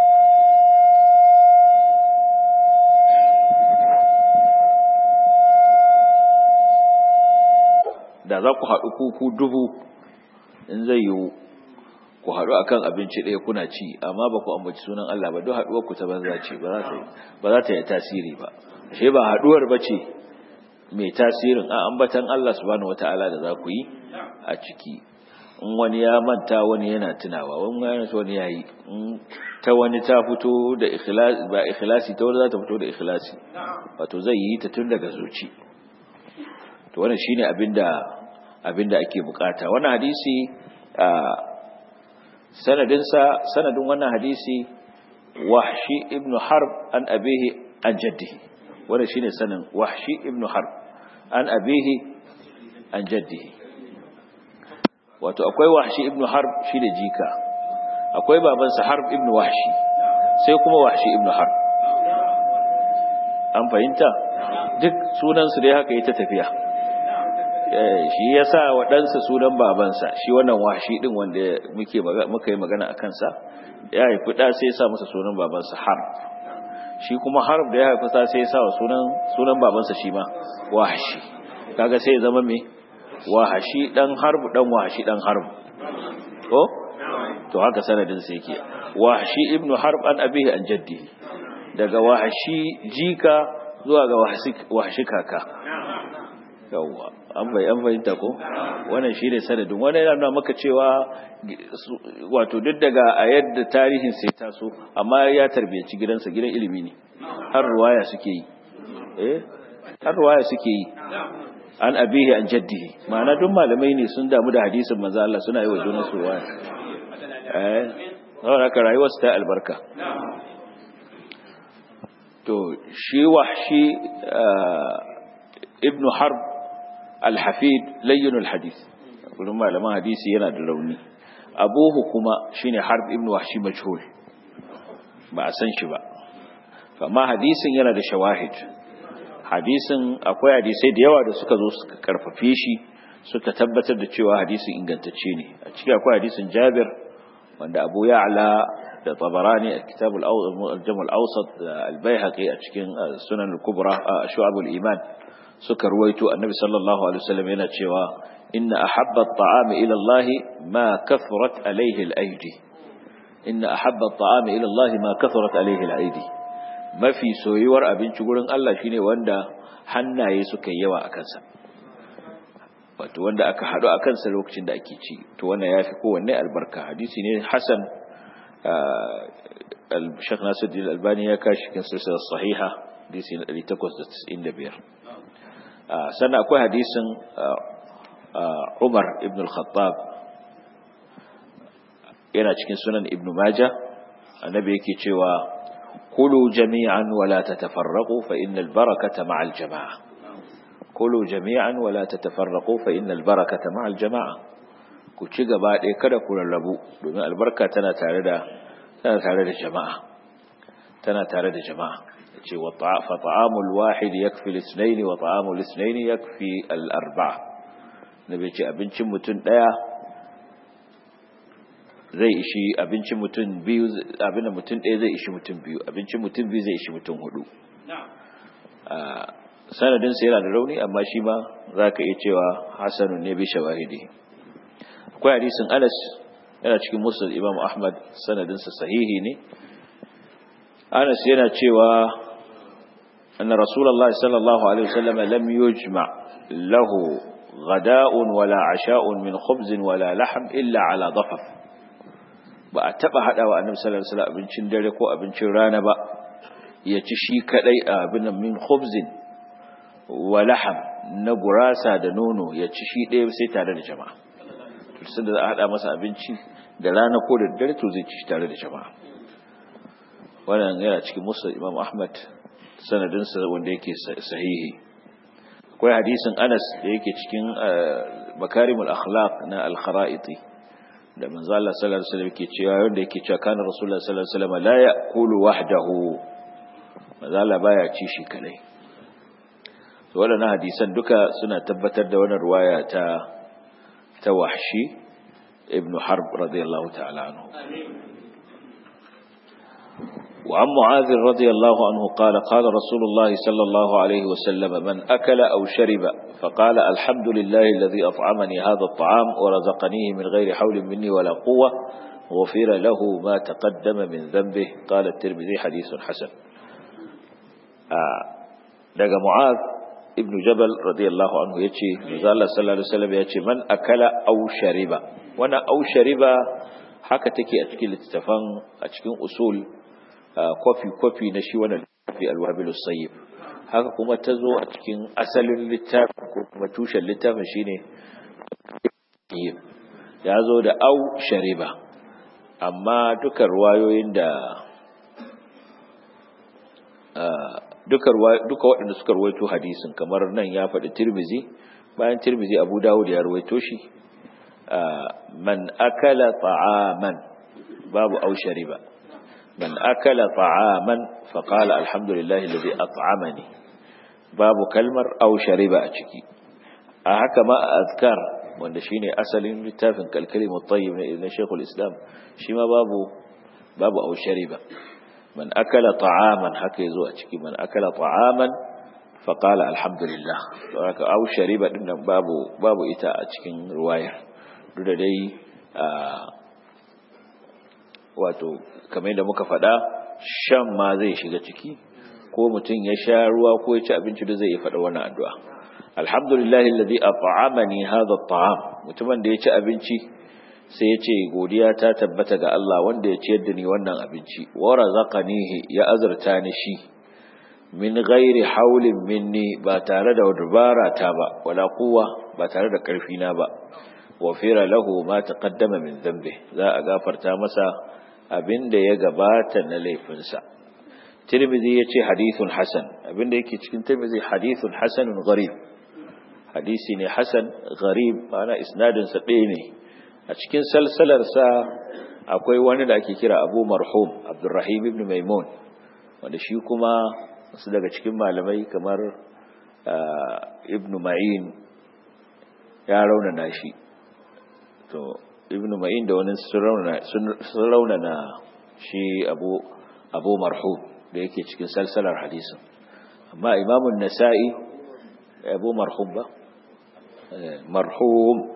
da za ku haɗu kuku dubu in zai yiwu ku haɗu akan abinci ɗaya kuna ci amma ba ku ambaci sunan Allah ba duk haɗuwar ku ta banza ce ba za ta yi tasiri ba shi ba haɗuwar ba ce mai tasirin a ambatan Allah subhanahu wata'ala da za ku yi a ciki in wani ya manta wani yana tunawa wani yana wani ya yi ta wani ta fito da ikhlasi ba ikhlasi ta wani za ta fito da ikhlasi wato zai yi ta tun daga zuci to wannan shine abinda abinda ake bukata wannan hadisi sanadin sa sanadin wannan hadisi wahshi ibn harb an abihi an jaddihi wannan shine sanin wahshi ibn harb an abihi an jaddihi wato akwai wahshi ibn harb shi da jika akwai babansa harb ibn wahshi sai kuma wahshi ibn harb an fahimta duk sunansu dai haka yi ta tafiya shi ya sa waɗansa sunan babansa shi wannan wahshi ɗin wanda muka yi magana a kansa ya haifi ɗa sai ya sa masa sunan babansa harb shi kuma harb da ya haifi sa sai ya sa sunan babansa shi ma wahshi kaga sai ya zama mai wahashi ɗan harb ɗan wahashi ɗan harb ko to haka sanadin sai yake wahashi ibnu harb an abihi an jaddi daga wahashi jika zuwa ga wahashi kaka yawwa an bai an fahimta ko wannan shine sanadin wannan yana nuna maka cewa wato duk daga a yadda tarihin sai taso amma ya tarbiyaci gidansa gidan ilimi ne har ruwaya suke yi eh har ruwaya suke yi an abihi an jaddihi ma'ana duk malamai ne sun damu da hadisin manzo Allah suna yi wa junan su ruwaya eh saboda ka rayuwar ta albarka to shi wahshi ibnu harb al-hafid layyin al-hadith kullum malaman hadisi yana da rauni abuhu kuma shine harb ibnu wahshi majhul ba a san shi ba amma hadisin yana da shawahid hadisin akwai hadisai da yawa da suka zo suka karfafe shi suka tabbatar da cewa hadisin ingantacce ne a ciki akwai hadisin Jabir wanda Abu Ya'la da Tabarani a Kitab al-Jam' al-Awsat da al-Baihaqi a cikin Sunan al-Kubra Shu'ab al-Iman suka ruwaito Annabi sallallahu alaihi wasallam yana cewa inna ahabba at-ta'am ila Allah ma kathurat alayhi al-aydi inna ahabba at-ta'am ila Allah ma kathurat alayhi al-aydi mafi soyuwar abinci gurin Allah shine wanda hannaye suka yi yawa a kansa wato wanda aka haɗu a kansa lokacin da ake ci to wannan ya fi kowanne albarka hadisi ne hasan al-shekh nasiruddin albani ya kashi kan silsilar sahiha hadisi na 895 sannan akwai hadisin umar ibn al-khattab yana cikin sunan ibn majah annabi yake cewa kulu jami'an wala tatafarraqu fa innal barakata ma'al jama'a kulu jami'an wala tatafarraqu fa innal barakata ma'al jama'a ku ci gaba ɗaya kada ku rarrabu domin albarka tana tare da tana tare da jama'a tana tare da jama'a ce wa fa ta'amul wahid yakfi al-ithnayn wa ta'amul ithnayn yakfi al-arba'a nabi ce abincin mutum daya zai ishi abincin mutum biyu abin mutum ɗaya zai ishi mutum biyu abincin mutum biyu zai ishi mutum hudu sanadinsa yana da rauni amma shi ma za ka iya cewa hasanun ne bi shawahidi akwai hadisin anas yana cikin musul imam ahmad sanadinsa sahihi ne anas yana cewa anna rasulullah sallallahu alaihi wasallam lam yujma lahu غداء ولا عشاء من خبز ولا لحم إلا على ضفف ba a taba hada wa annabi sallallahu alaihi wasallam abincin dare ko abincin rana ba ya ci shi kadai abin min khubzin wa laham na gurasa da nono ya ci shi ɗaya sai tare da jama'a to sai da za a hada masa abinci da rana ko da dare to zai ci shi tare da jama'a wannan yana cikin musa imam ahmad sanadinsa wanda yake sahihi akwai hadisin anas da yake cikin makarimul akhlaq na al-khara'iti da manzo Allah sallallahu alaihi wasallam yake cewa wanda yake cewa kana rasulullah sallallahu alaihi wasallam la ya'kulu wahdahu manzo Allah baya ci shi kadai to wadannan hadisan duka suna tabbatar da wannan riwaya ta ta wahshi ibn harb radiyallahu ta'ala anhu وعن معاذ رضي الله عنه قال قال رسول الله صلى الله عليه وسلم من أكل أو شرب فقال الحمد لله الذي أطعمني هذا الطعام ورزقنيه من غير حول مني ولا قوة غفر له ما تقدم من ذنبه قال الترمذي حديث حسن daga Mu'az ibn Jabal radiyallahu anhu yace manzo Allah sallallahu alaihi wasallam yace man akala aw shariba wannan aw shariba haka take a cikin littafan a cikin usul kwafi kwafi na shi wannan fi al-wabil sayyib haka kuma ta zo a cikin asalin littafin ko kuma tushen littafin shine ya zo da au shariba amma duka ruwayoyin da duka waɗanda suka ruwaito hadisin kamar nan ya faɗi tirmizi bayan tirmizi abu dawud ya ruwaito shi man akala ta'aman babu au shariba man akala ta'aman faqala alhamdulillahi alladhi at'amani babu kalmar au shariba a ciki a haka ma a azkar wanda shine asalin littafin kalkalimu tayyib na Sheikhul Islam shi ma babu babu au shariba man akala ta'aman haka yazo a ciki man akala ta'aman fa qala alhamdulillah to haka au shariba din nan babu babu ita a cikin ruwayar duk da dai wato kamar yadda muka faɗa shan ma zai shiga ciki ko mutum ya sha ruwa ko ya ci abinci da zai yi faɗa wannan addu'a alhamdulillahi alladhi at'amani hadha at'am mutumin da ya ci abinci sai ya ce godiya ta tabbata ga Allah wanda ya ciyar da ni wannan abinci wa razaqanihi ya azurta ni shi min ghairi haulin minni ba tare da dubara ta ba wala quwwa ba tare da karfi na ba wa fira lahu ma taqaddama min dhanbi za a gafarta masa abinda ya gabata na laifinsa tirmidhi yace hadithun hasan abinda yake cikin tirmidhi hadithun hasanun gharib hadisi ne hasan gharib ma'ana isnadin sa ɗaya ne a cikin salsalar sa akwai wani da ake kira Abu Marhum Abdurrahim ibn Maimun wanda shi kuma su daga cikin malamai kamar Ibn Ma'in ya raunana shi to Ibn Ma'in da wani sun raunana shi Abu Abu Marhum da yake cikin salsalar hadisin amma Imamun Nasa'i Abu Marhum ba marhum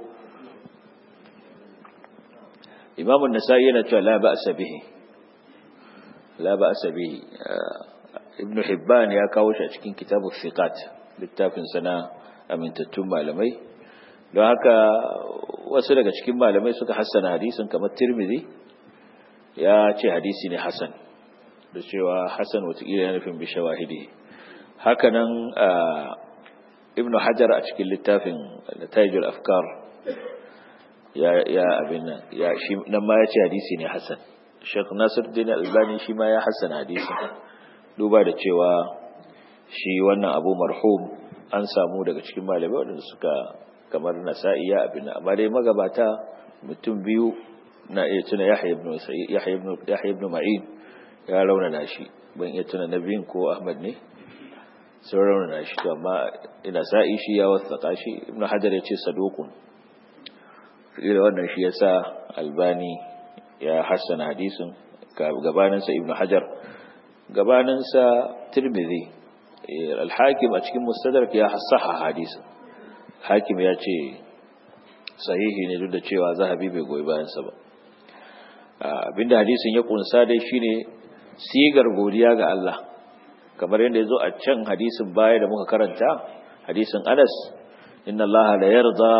imam an-nasa'i yana cewa la ba'sa bihi la ba'sa bihi ibn hibban ya kawo shi a cikin kitabu thiqat littafin sana amintattun malamai don haka wasu daga cikin malamai suka hassana hadisin kamar tirmidhi ya ce hadisi ne hasan da cewa hasan watakila ya nufin bi shawahidi hakanan ibn hajar a cikin littafin natijul afkar ya ya abin nan ya shi nan ma yace hadisi ne hasan Sheikh Nasiruddin Albani shi ma ya hasana hadisi duba da cewa shi wannan Abu Marhum an samu daga cikin malamai wanda suka kamar Nasa'i ya abin nan amma dai magabata mutum biyu na iya tuna Yahya ibn Yahya ibn Yahya ibn Ma'in ya raunana shi ban iya tuna nabiyin ko Ahmad ne sun raunana shi to amma ina sa'i shi ya wasaka shi ibnu hajar ya ce sadukun ila wannan shi yasa albani ya hassana hadisin gabaninsa ibnu hajar gabaninsa tirmidhi al-hakim a cikin mustadrak ya hassaha hadisin hakim ya ce sahihi ne duk da cewa zahabi bai goyi bayansa ba abinda hadisin ya kunsa dai shine sigar godiya ga Allah kamar yadda ya zo a can hadisin baya da muka karanta hadisin Anas inna Allah la yarda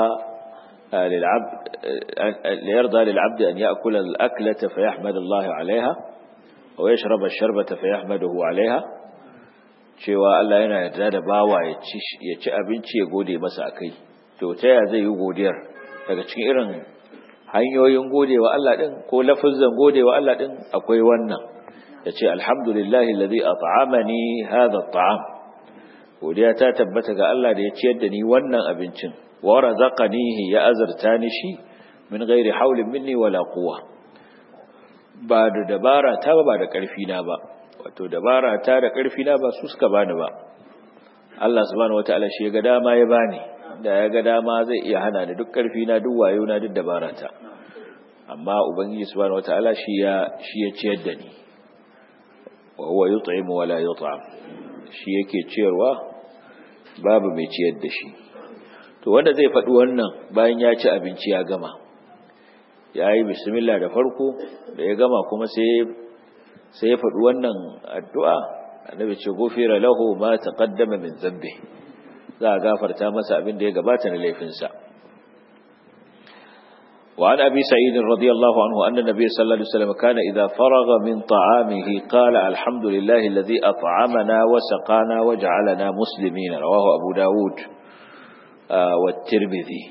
la yarda lil 'abdi an ya'kula al-aklata fa yahmad Allah 'alayha wa yashraba ash-sharbata fa yahmaduhu 'alayha cewa Allah yana yarda da bawa ya ci ya ci abinci ya gode masa akai to ta ya zai yi godiyar daga cikin irin hanyoyin godewa Allah din ko lafazan godewa Allah din akwai wannan ya ce alhamdulillahi lalzi a ta'amani haza ta'am godiya ta tabbata ga Allah da ya ciyar da ni wannan abincin wa razaqanihi ya azarta ni shi min ghairi haulin minni wala quwwa ba da dabara ta ba da karfi na ba wato dabara ta da karfi na ba su suka bani ba Allah subhanahu wataala shi ya ga dama ya bani da ya ga dama zai iya hana ni duk karfi na duk wayo na duk dabara ta amma ubangiji subhanahu wataala shi ya shi ya ciyar da ni wa huwa yut'imu wa la yut'am shi yake ciyarwa babu mai ciyar da shi to wanda zai faɗi wannan bayan ya ci abinci ya gama ya yi bismillah da farko da ya gama kuma sai sai ya faɗi wannan addu'a annabi ce gofira lahu ma taqaddama min zambi za a gafarta masa abin da ya gabata na laifinsa وعن أبي سعيد رضي الله عنه أن النبي صلى الله عليه وسلم كان إذا فرغ من طعامه قال الحمد لله الذي أطعمنا وسقانا وجعلنا مسلمين رواه أبو داود آه والترمذي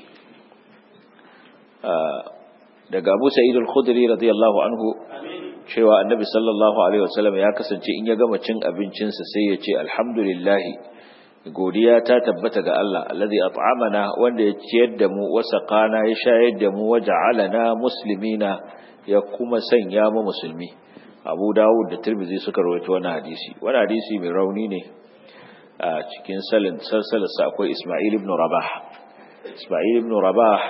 آه daga Abu Sa'id al-Khudri radiyallahu anhu cewa Annabi sallallahu alaihi wasallam ya kasance in ya gama cin abincinsa sai ya ce alhamdulillah godiya ta tabbata ga Allah alladhi at'amana wanda ya ciyar da mu wa saqana ya shayar da mu waja'alana muslimina ya kuma sanya mu musulmi Abu Dawud da Tirmidhi suka rawaito wannan hadisi wannan hadisi mai rauni ne a cikin salin salsalarsa akwai Isma'il ibn Rabah Isma'il ibn Rabah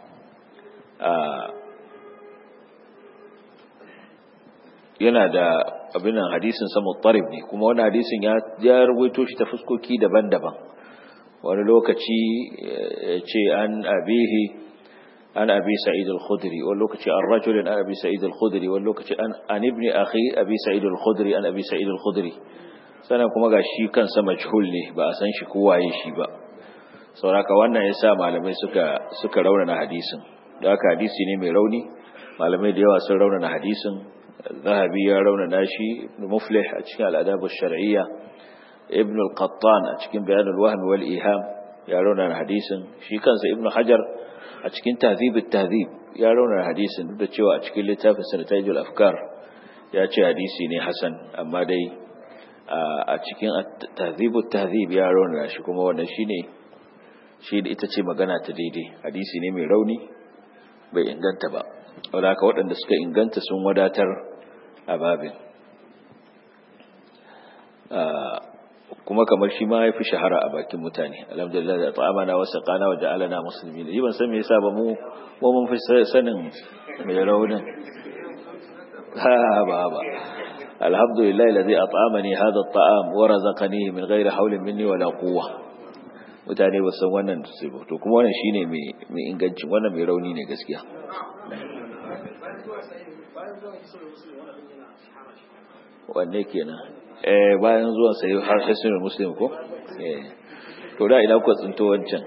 yana da abin nan hadisin sa muttarib ne kuma wani hadisin ya ya rubuto shi ta fuskoki daban-daban wani lokaci ya ce an abihi an abi sa'id al-khudri wani lokaci an rajulin an abi sa'id al-khudri wani lokaci an an ibni akhi abi sa'id al-khudri an abi sa'id al-khudri sannan kuma ga shi kansa majhul ne ba a san shi kowaye shi ba sauraka wannan yasa malamai suka suka raunana hadisin da haka hadisi ne mai rauni malamai da yawa sun raunana hadisin zahabi ya raunana shi ibn muflih a cikin al'adab shar'iyya ibn al-qattan a cikin bayan al-wahm wal iham ya raunana hadisin shi kansa ibn hajar a cikin tahdhib at-tahdhib ya raunana hadisin duk da cewa a cikin littafin sanatajul afkar ya ce hadisi ne hasan amma dai a cikin tahdhib at-tahdhib ya raunana shi kuma wannan shine shi da ita ce magana ta daidai hadisi ne mai rauni bai inganta ba wadda haka waɗanda suka inganta sun wadatar a babin kuma kamar shi ma ya fi shahara a bakin mutane alhamdulillah da ta'amana wasu kana wa ja'alana musulmi yi ban san me yasa ba mu mu mun fi sanin mai raunin ha ba ba alhamdulillah alladhi at'amani hadha at'am wa razaqani min ghairi hawlin minni wala quwwa mutane ba san wannan to kuma wannan shine mai mai ingancin wannan mai rauni ne gaskiya wanne kenan eh bayan zuwan sai har hasirin muslim ko eh to da ina ku tsinto wancan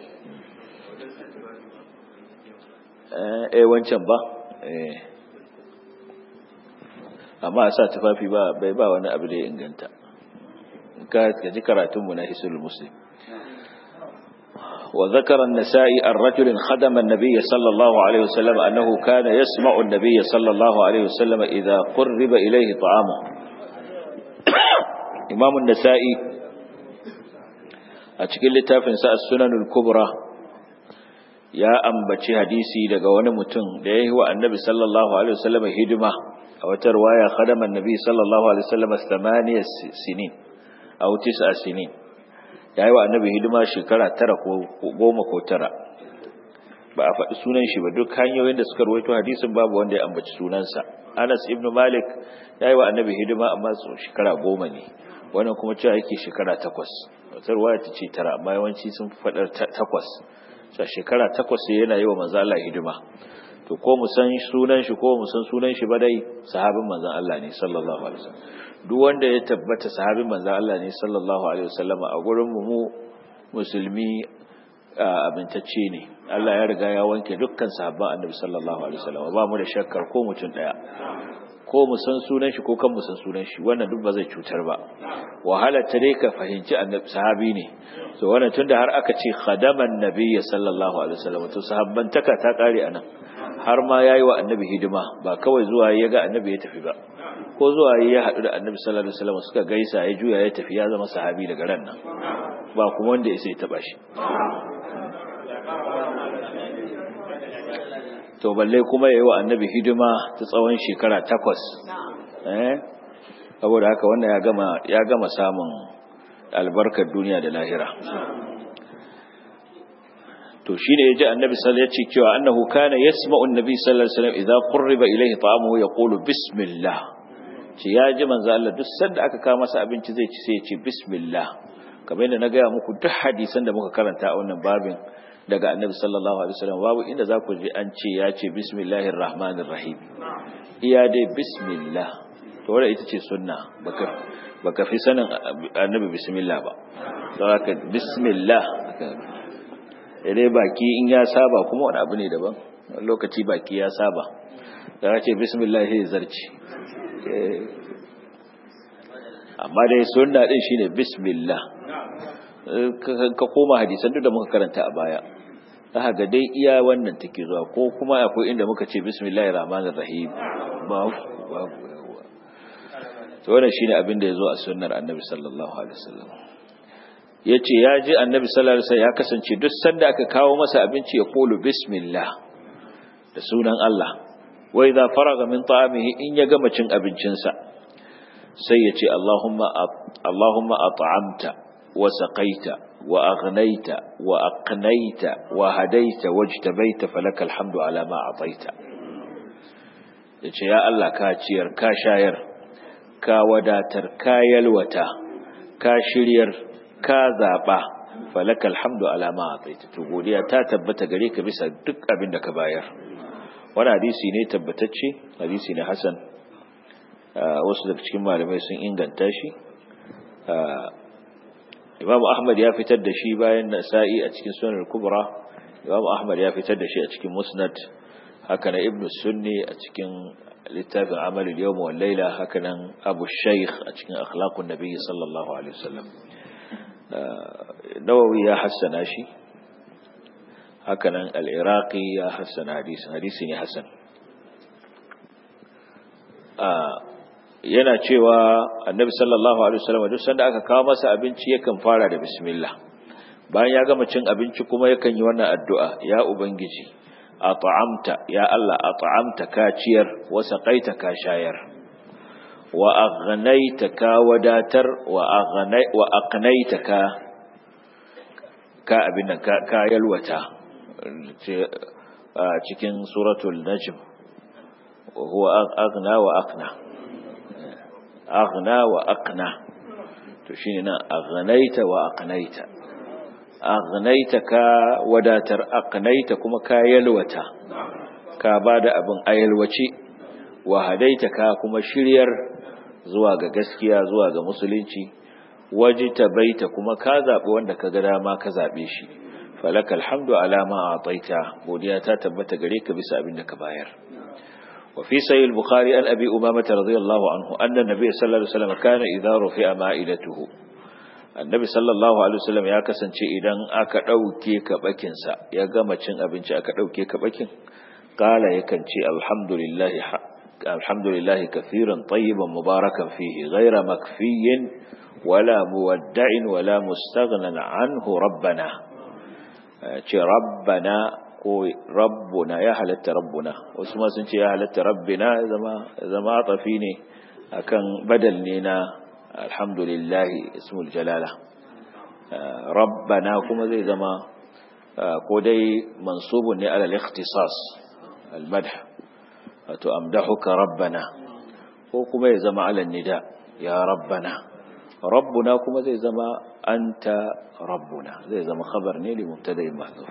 eh eh wancan ba eh amma a sa tufafi ba bai ba wani abu da ya inganta ka ji karatunmu na hisul muslim وذكر النسائي الرجل خدم النبي صلى الله عليه وسلم أنه كان يسمع النبي صلى الله عليه وسلم إذا قرب إليه طعامه إمام النسائي أتكل لتافن السنن الكبرى يا أنبتي حديثي لقوان متن ليه هو النبي صلى الله عليه وسلم هدمة أو ترواية خدم النبي صلى الله عليه وسلم ثمانية سنين أو تسع سنين ya yi wa annabi hidima shekara tara ko goma ko tara ba a faɗi sunan shi ba duk hanyoyin da suka rawaito hadisin babu wanda ya ambaci sunansa anas ibn malik ya yi wa annabi hidima amma shekara goma ne wannan kuma cewa yake shekara takwas wata ruwaya ta ce tara amma yawanci sun faɗar takwas sa shekara takwas sai yana yi wa manzo Allah hidima to ko mu san sunan shi ko mu san sunan shi ba dai sahabin manzon Allah ne sallallahu alaihi wasallam duk wanda ya tabbata sahabin manzon Allah ne sallallahu alaihi wasallam a gurin mu musulmi abintacce ne Allah ya riga ya wanke dukkan sahabban annabi sallallahu alaihi wasallam ba mu da shakkar ko mutum daya ko mu san sunan shi ko kan mu san sunan shi wannan duk ba zai cutar ba wahala ta dai ka fahimci annabi sahabi ne so wannan tunda har aka ce khadaman nabiyyi sallallahu alaihi wasallam to sahabban taka ta kare anan har ma yayi wa annabi hidima ba kawai zuwa ya ga annabi ya tafi ba ko zuwa ya haɗu da annabi sallallahu alaihi wasallam suka gaisa ya juya ya tafi ya zama sahabi daga ran nan ba kuma wanda ya sai taba shi to balle kuma yayi wa annabi hidima ta tsawon shekara takwas eh saboda haka wannan ya gama ya gama samun albarkar duniya da lahira to shine yaji annabi sallallahu alaihi wasallam cewa annahu kana yasma'u annabi sallallahu alaihi wasallam idza qurriba ilayhi ta'amuhu yaqulu bismillah ce ya ji manzo Allah duk sanda aka kawo masa abinci zai ci sai ya ce bismillah kamar yadda na gaya muku duk hadisan da muka karanta a wannan babin daga annabi sallallahu alaihi wasallam babu inda za ku ji an ce ya ce bismillahir rahmanir rahim iya dai bismillah to wanda ita ce sunna baka baka fi sanin annabi bismillah ba saboda bismillah dai baki in ya saba kuma wani abu ne daban lokaci baki ya saba da ce bismillah sai zarci amma dai sunna din shine bismillah ka koma hadisan duk da muka karanta a baya za ga dai iya wannan take zuwa ko kuma akwai inda muka ce bismillahir rahmanir rahim babu babu yawa to wannan shine abin da yazo a sunnar annabi sallallahu alaihi wasallam yace ya ji annabi sallallahu alaihi wasallam ya kasance duk sanda aka kawo masa abinci ya kulu bismillah da sunan Allah wa idza faraga min ta'amihi in ya gama cin abincinsa sai ya ce Allahumma Allahumma at'amta wa saqaita وأغنيت وأقنيت وهديت واجتبيت فلك الحمد على ما أعطيت yace ya Allah ka ciyar ka shayar ka wadatar ka yalwata ka shiryar ka zaba falakal hamdu ala ma ataita to godiya ta tabbata gare ka bisa duk abin da ka bayar wani hadisi ne tabbatacce hadisi ne hasan wasu daga cikin malamai sun inganta shi Imam Ahmad ya fitar da shi bayan Nasa'i a cikin Sunan Kubra Imam Ahmad ya fitar da shi a cikin Musnad haka na Ibn Sunni a cikin littafin Amal al-Yawm wal Layla haka nan Abu Shaykh a cikin Akhlaqun Nabi sallallahu alaihi wasallam Nawawi ya hassana shi haka nan Al-Iraqi ya hassana hadisin hadisi ne hasan yana cewa annabi sallallahu alaihi wasallam duk sanda aka kawo masa abinci yakan fara da bismillah bayan ya gama cin abinci kuma yakan yi wannan addu'a ya ubangiji at'amta ya Allah at'amta ka ciyar wa saqaita ka shayar wa aghnaita ka wadatar wa aghnai wa aqnaita ka ka abin nan ka yalwata cikin suratul najm huwa aghna wa aqna aghna wa aqna to shine nan aghnaita wa aqnaita aghnaita ka wadatar aqnaita kuma ka yalwata ka bada abin ayalwace wa hadaita ka kuma shiryar zuwa ga gaskiya zuwa ga musulunci wajita baita kuma ka zabi wanda ka ga dama ka zabe shi falakal hamdu ala ma ataita godiya ta tabbata gare ka bisa abin da ka bayar وفي سيد البخاري عن أبي أمامة رضي الله عنه أن النبي صلى الله عليه وسلم كان إذا رفع مائدته النبي صلى الله عليه وسلم ya kasance idan aka ɗauke kabakinsa ya gama cin abinci aka ɗauke kabakin kala yakan ce alhamdulillahi alhamdulillahi kafiran tayyiban mubarakan fihi ghaira makfiyin wala muwadda'in wala mustaghnan anhu rabbana ce rabbana ko rabbuna ya halatta rabbuna wasu ma sun ce ya halatta rabbina zama zama tafi ne akan badal ne na alhamdulillah ismul jalala rabbana kuma zai zama ko dai mansubun ne ala al-ikhtisas al-madh wato amdahuka rabbana ko kuma ya zama ala nida ya rabbana rabbuna kuma zai zama anta rabbuna zai zama khabar ne li mubtada'in mahdhuf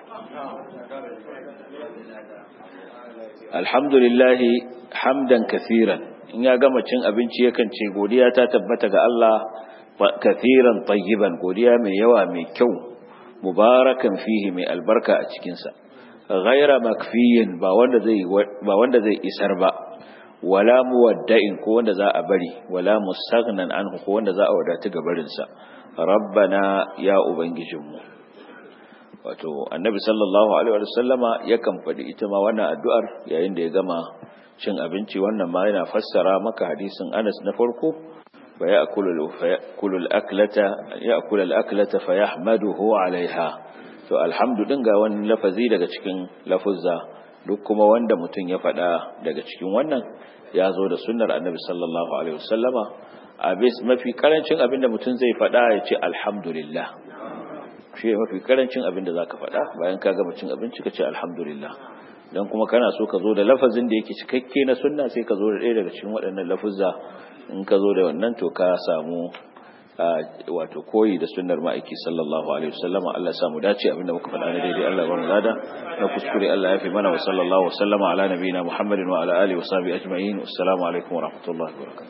alhamdulillah hamdan kathiran in ya gama cin abinci yakan ce godiya ta tabbata ga Allah kathiran tayyiban godiya mai yawa mai kyau mubarakan fihi mai albarka a cikin sa ghaira makfiyin ba wanda zai ba wanda zai isar ba wala muwadda'in ko wanda za a bari wala mustaghnan anhu ko wanda za a wadata ga barin sa rabbana ya ubangijinmu wato annabi sallallahu alaihi wa sallama yakan faɗi ita ma wannan addu'ar yayin da ya gama cin abinci wannan ma yana fassara maka hadisin Anas na farko fa ya'kulu ya'kulu al-aklata ya'kulu al-aklata fa yahmaduhu 'alayha to alhamdu din ga wani lafazi daga cikin lafuzza duk kuma wanda mutum ya faɗa daga cikin wannan ya zo da sunnar annabi sallallahu alaihi wasallama a bis mafi karancin abin da mutum zai faɗa ya ce alhamdulillah shi ne mafi karancin abin da za ka faɗa bayan ka gama cin abinci ka ce alhamdulillah don kuma kana so ka zo da lafazin da yake cikakke na sunna sai ka zo da ɗaya daga cikin waɗannan lafuzza in ka zo da wannan to ka samu wato koyi da sunnar ma'aiki sallallahu alaihi wasallama Allah ya samu dace abinda muka faɗa na daidai Allah ya ba mu lada na kuskure Allah ya fi mana wa sallallahu wasallama ala nabiyina Muhammadin wa ala alihi wa sahbihi ajma'in assalamu alaikum wa rahmatullahi wa barakatuh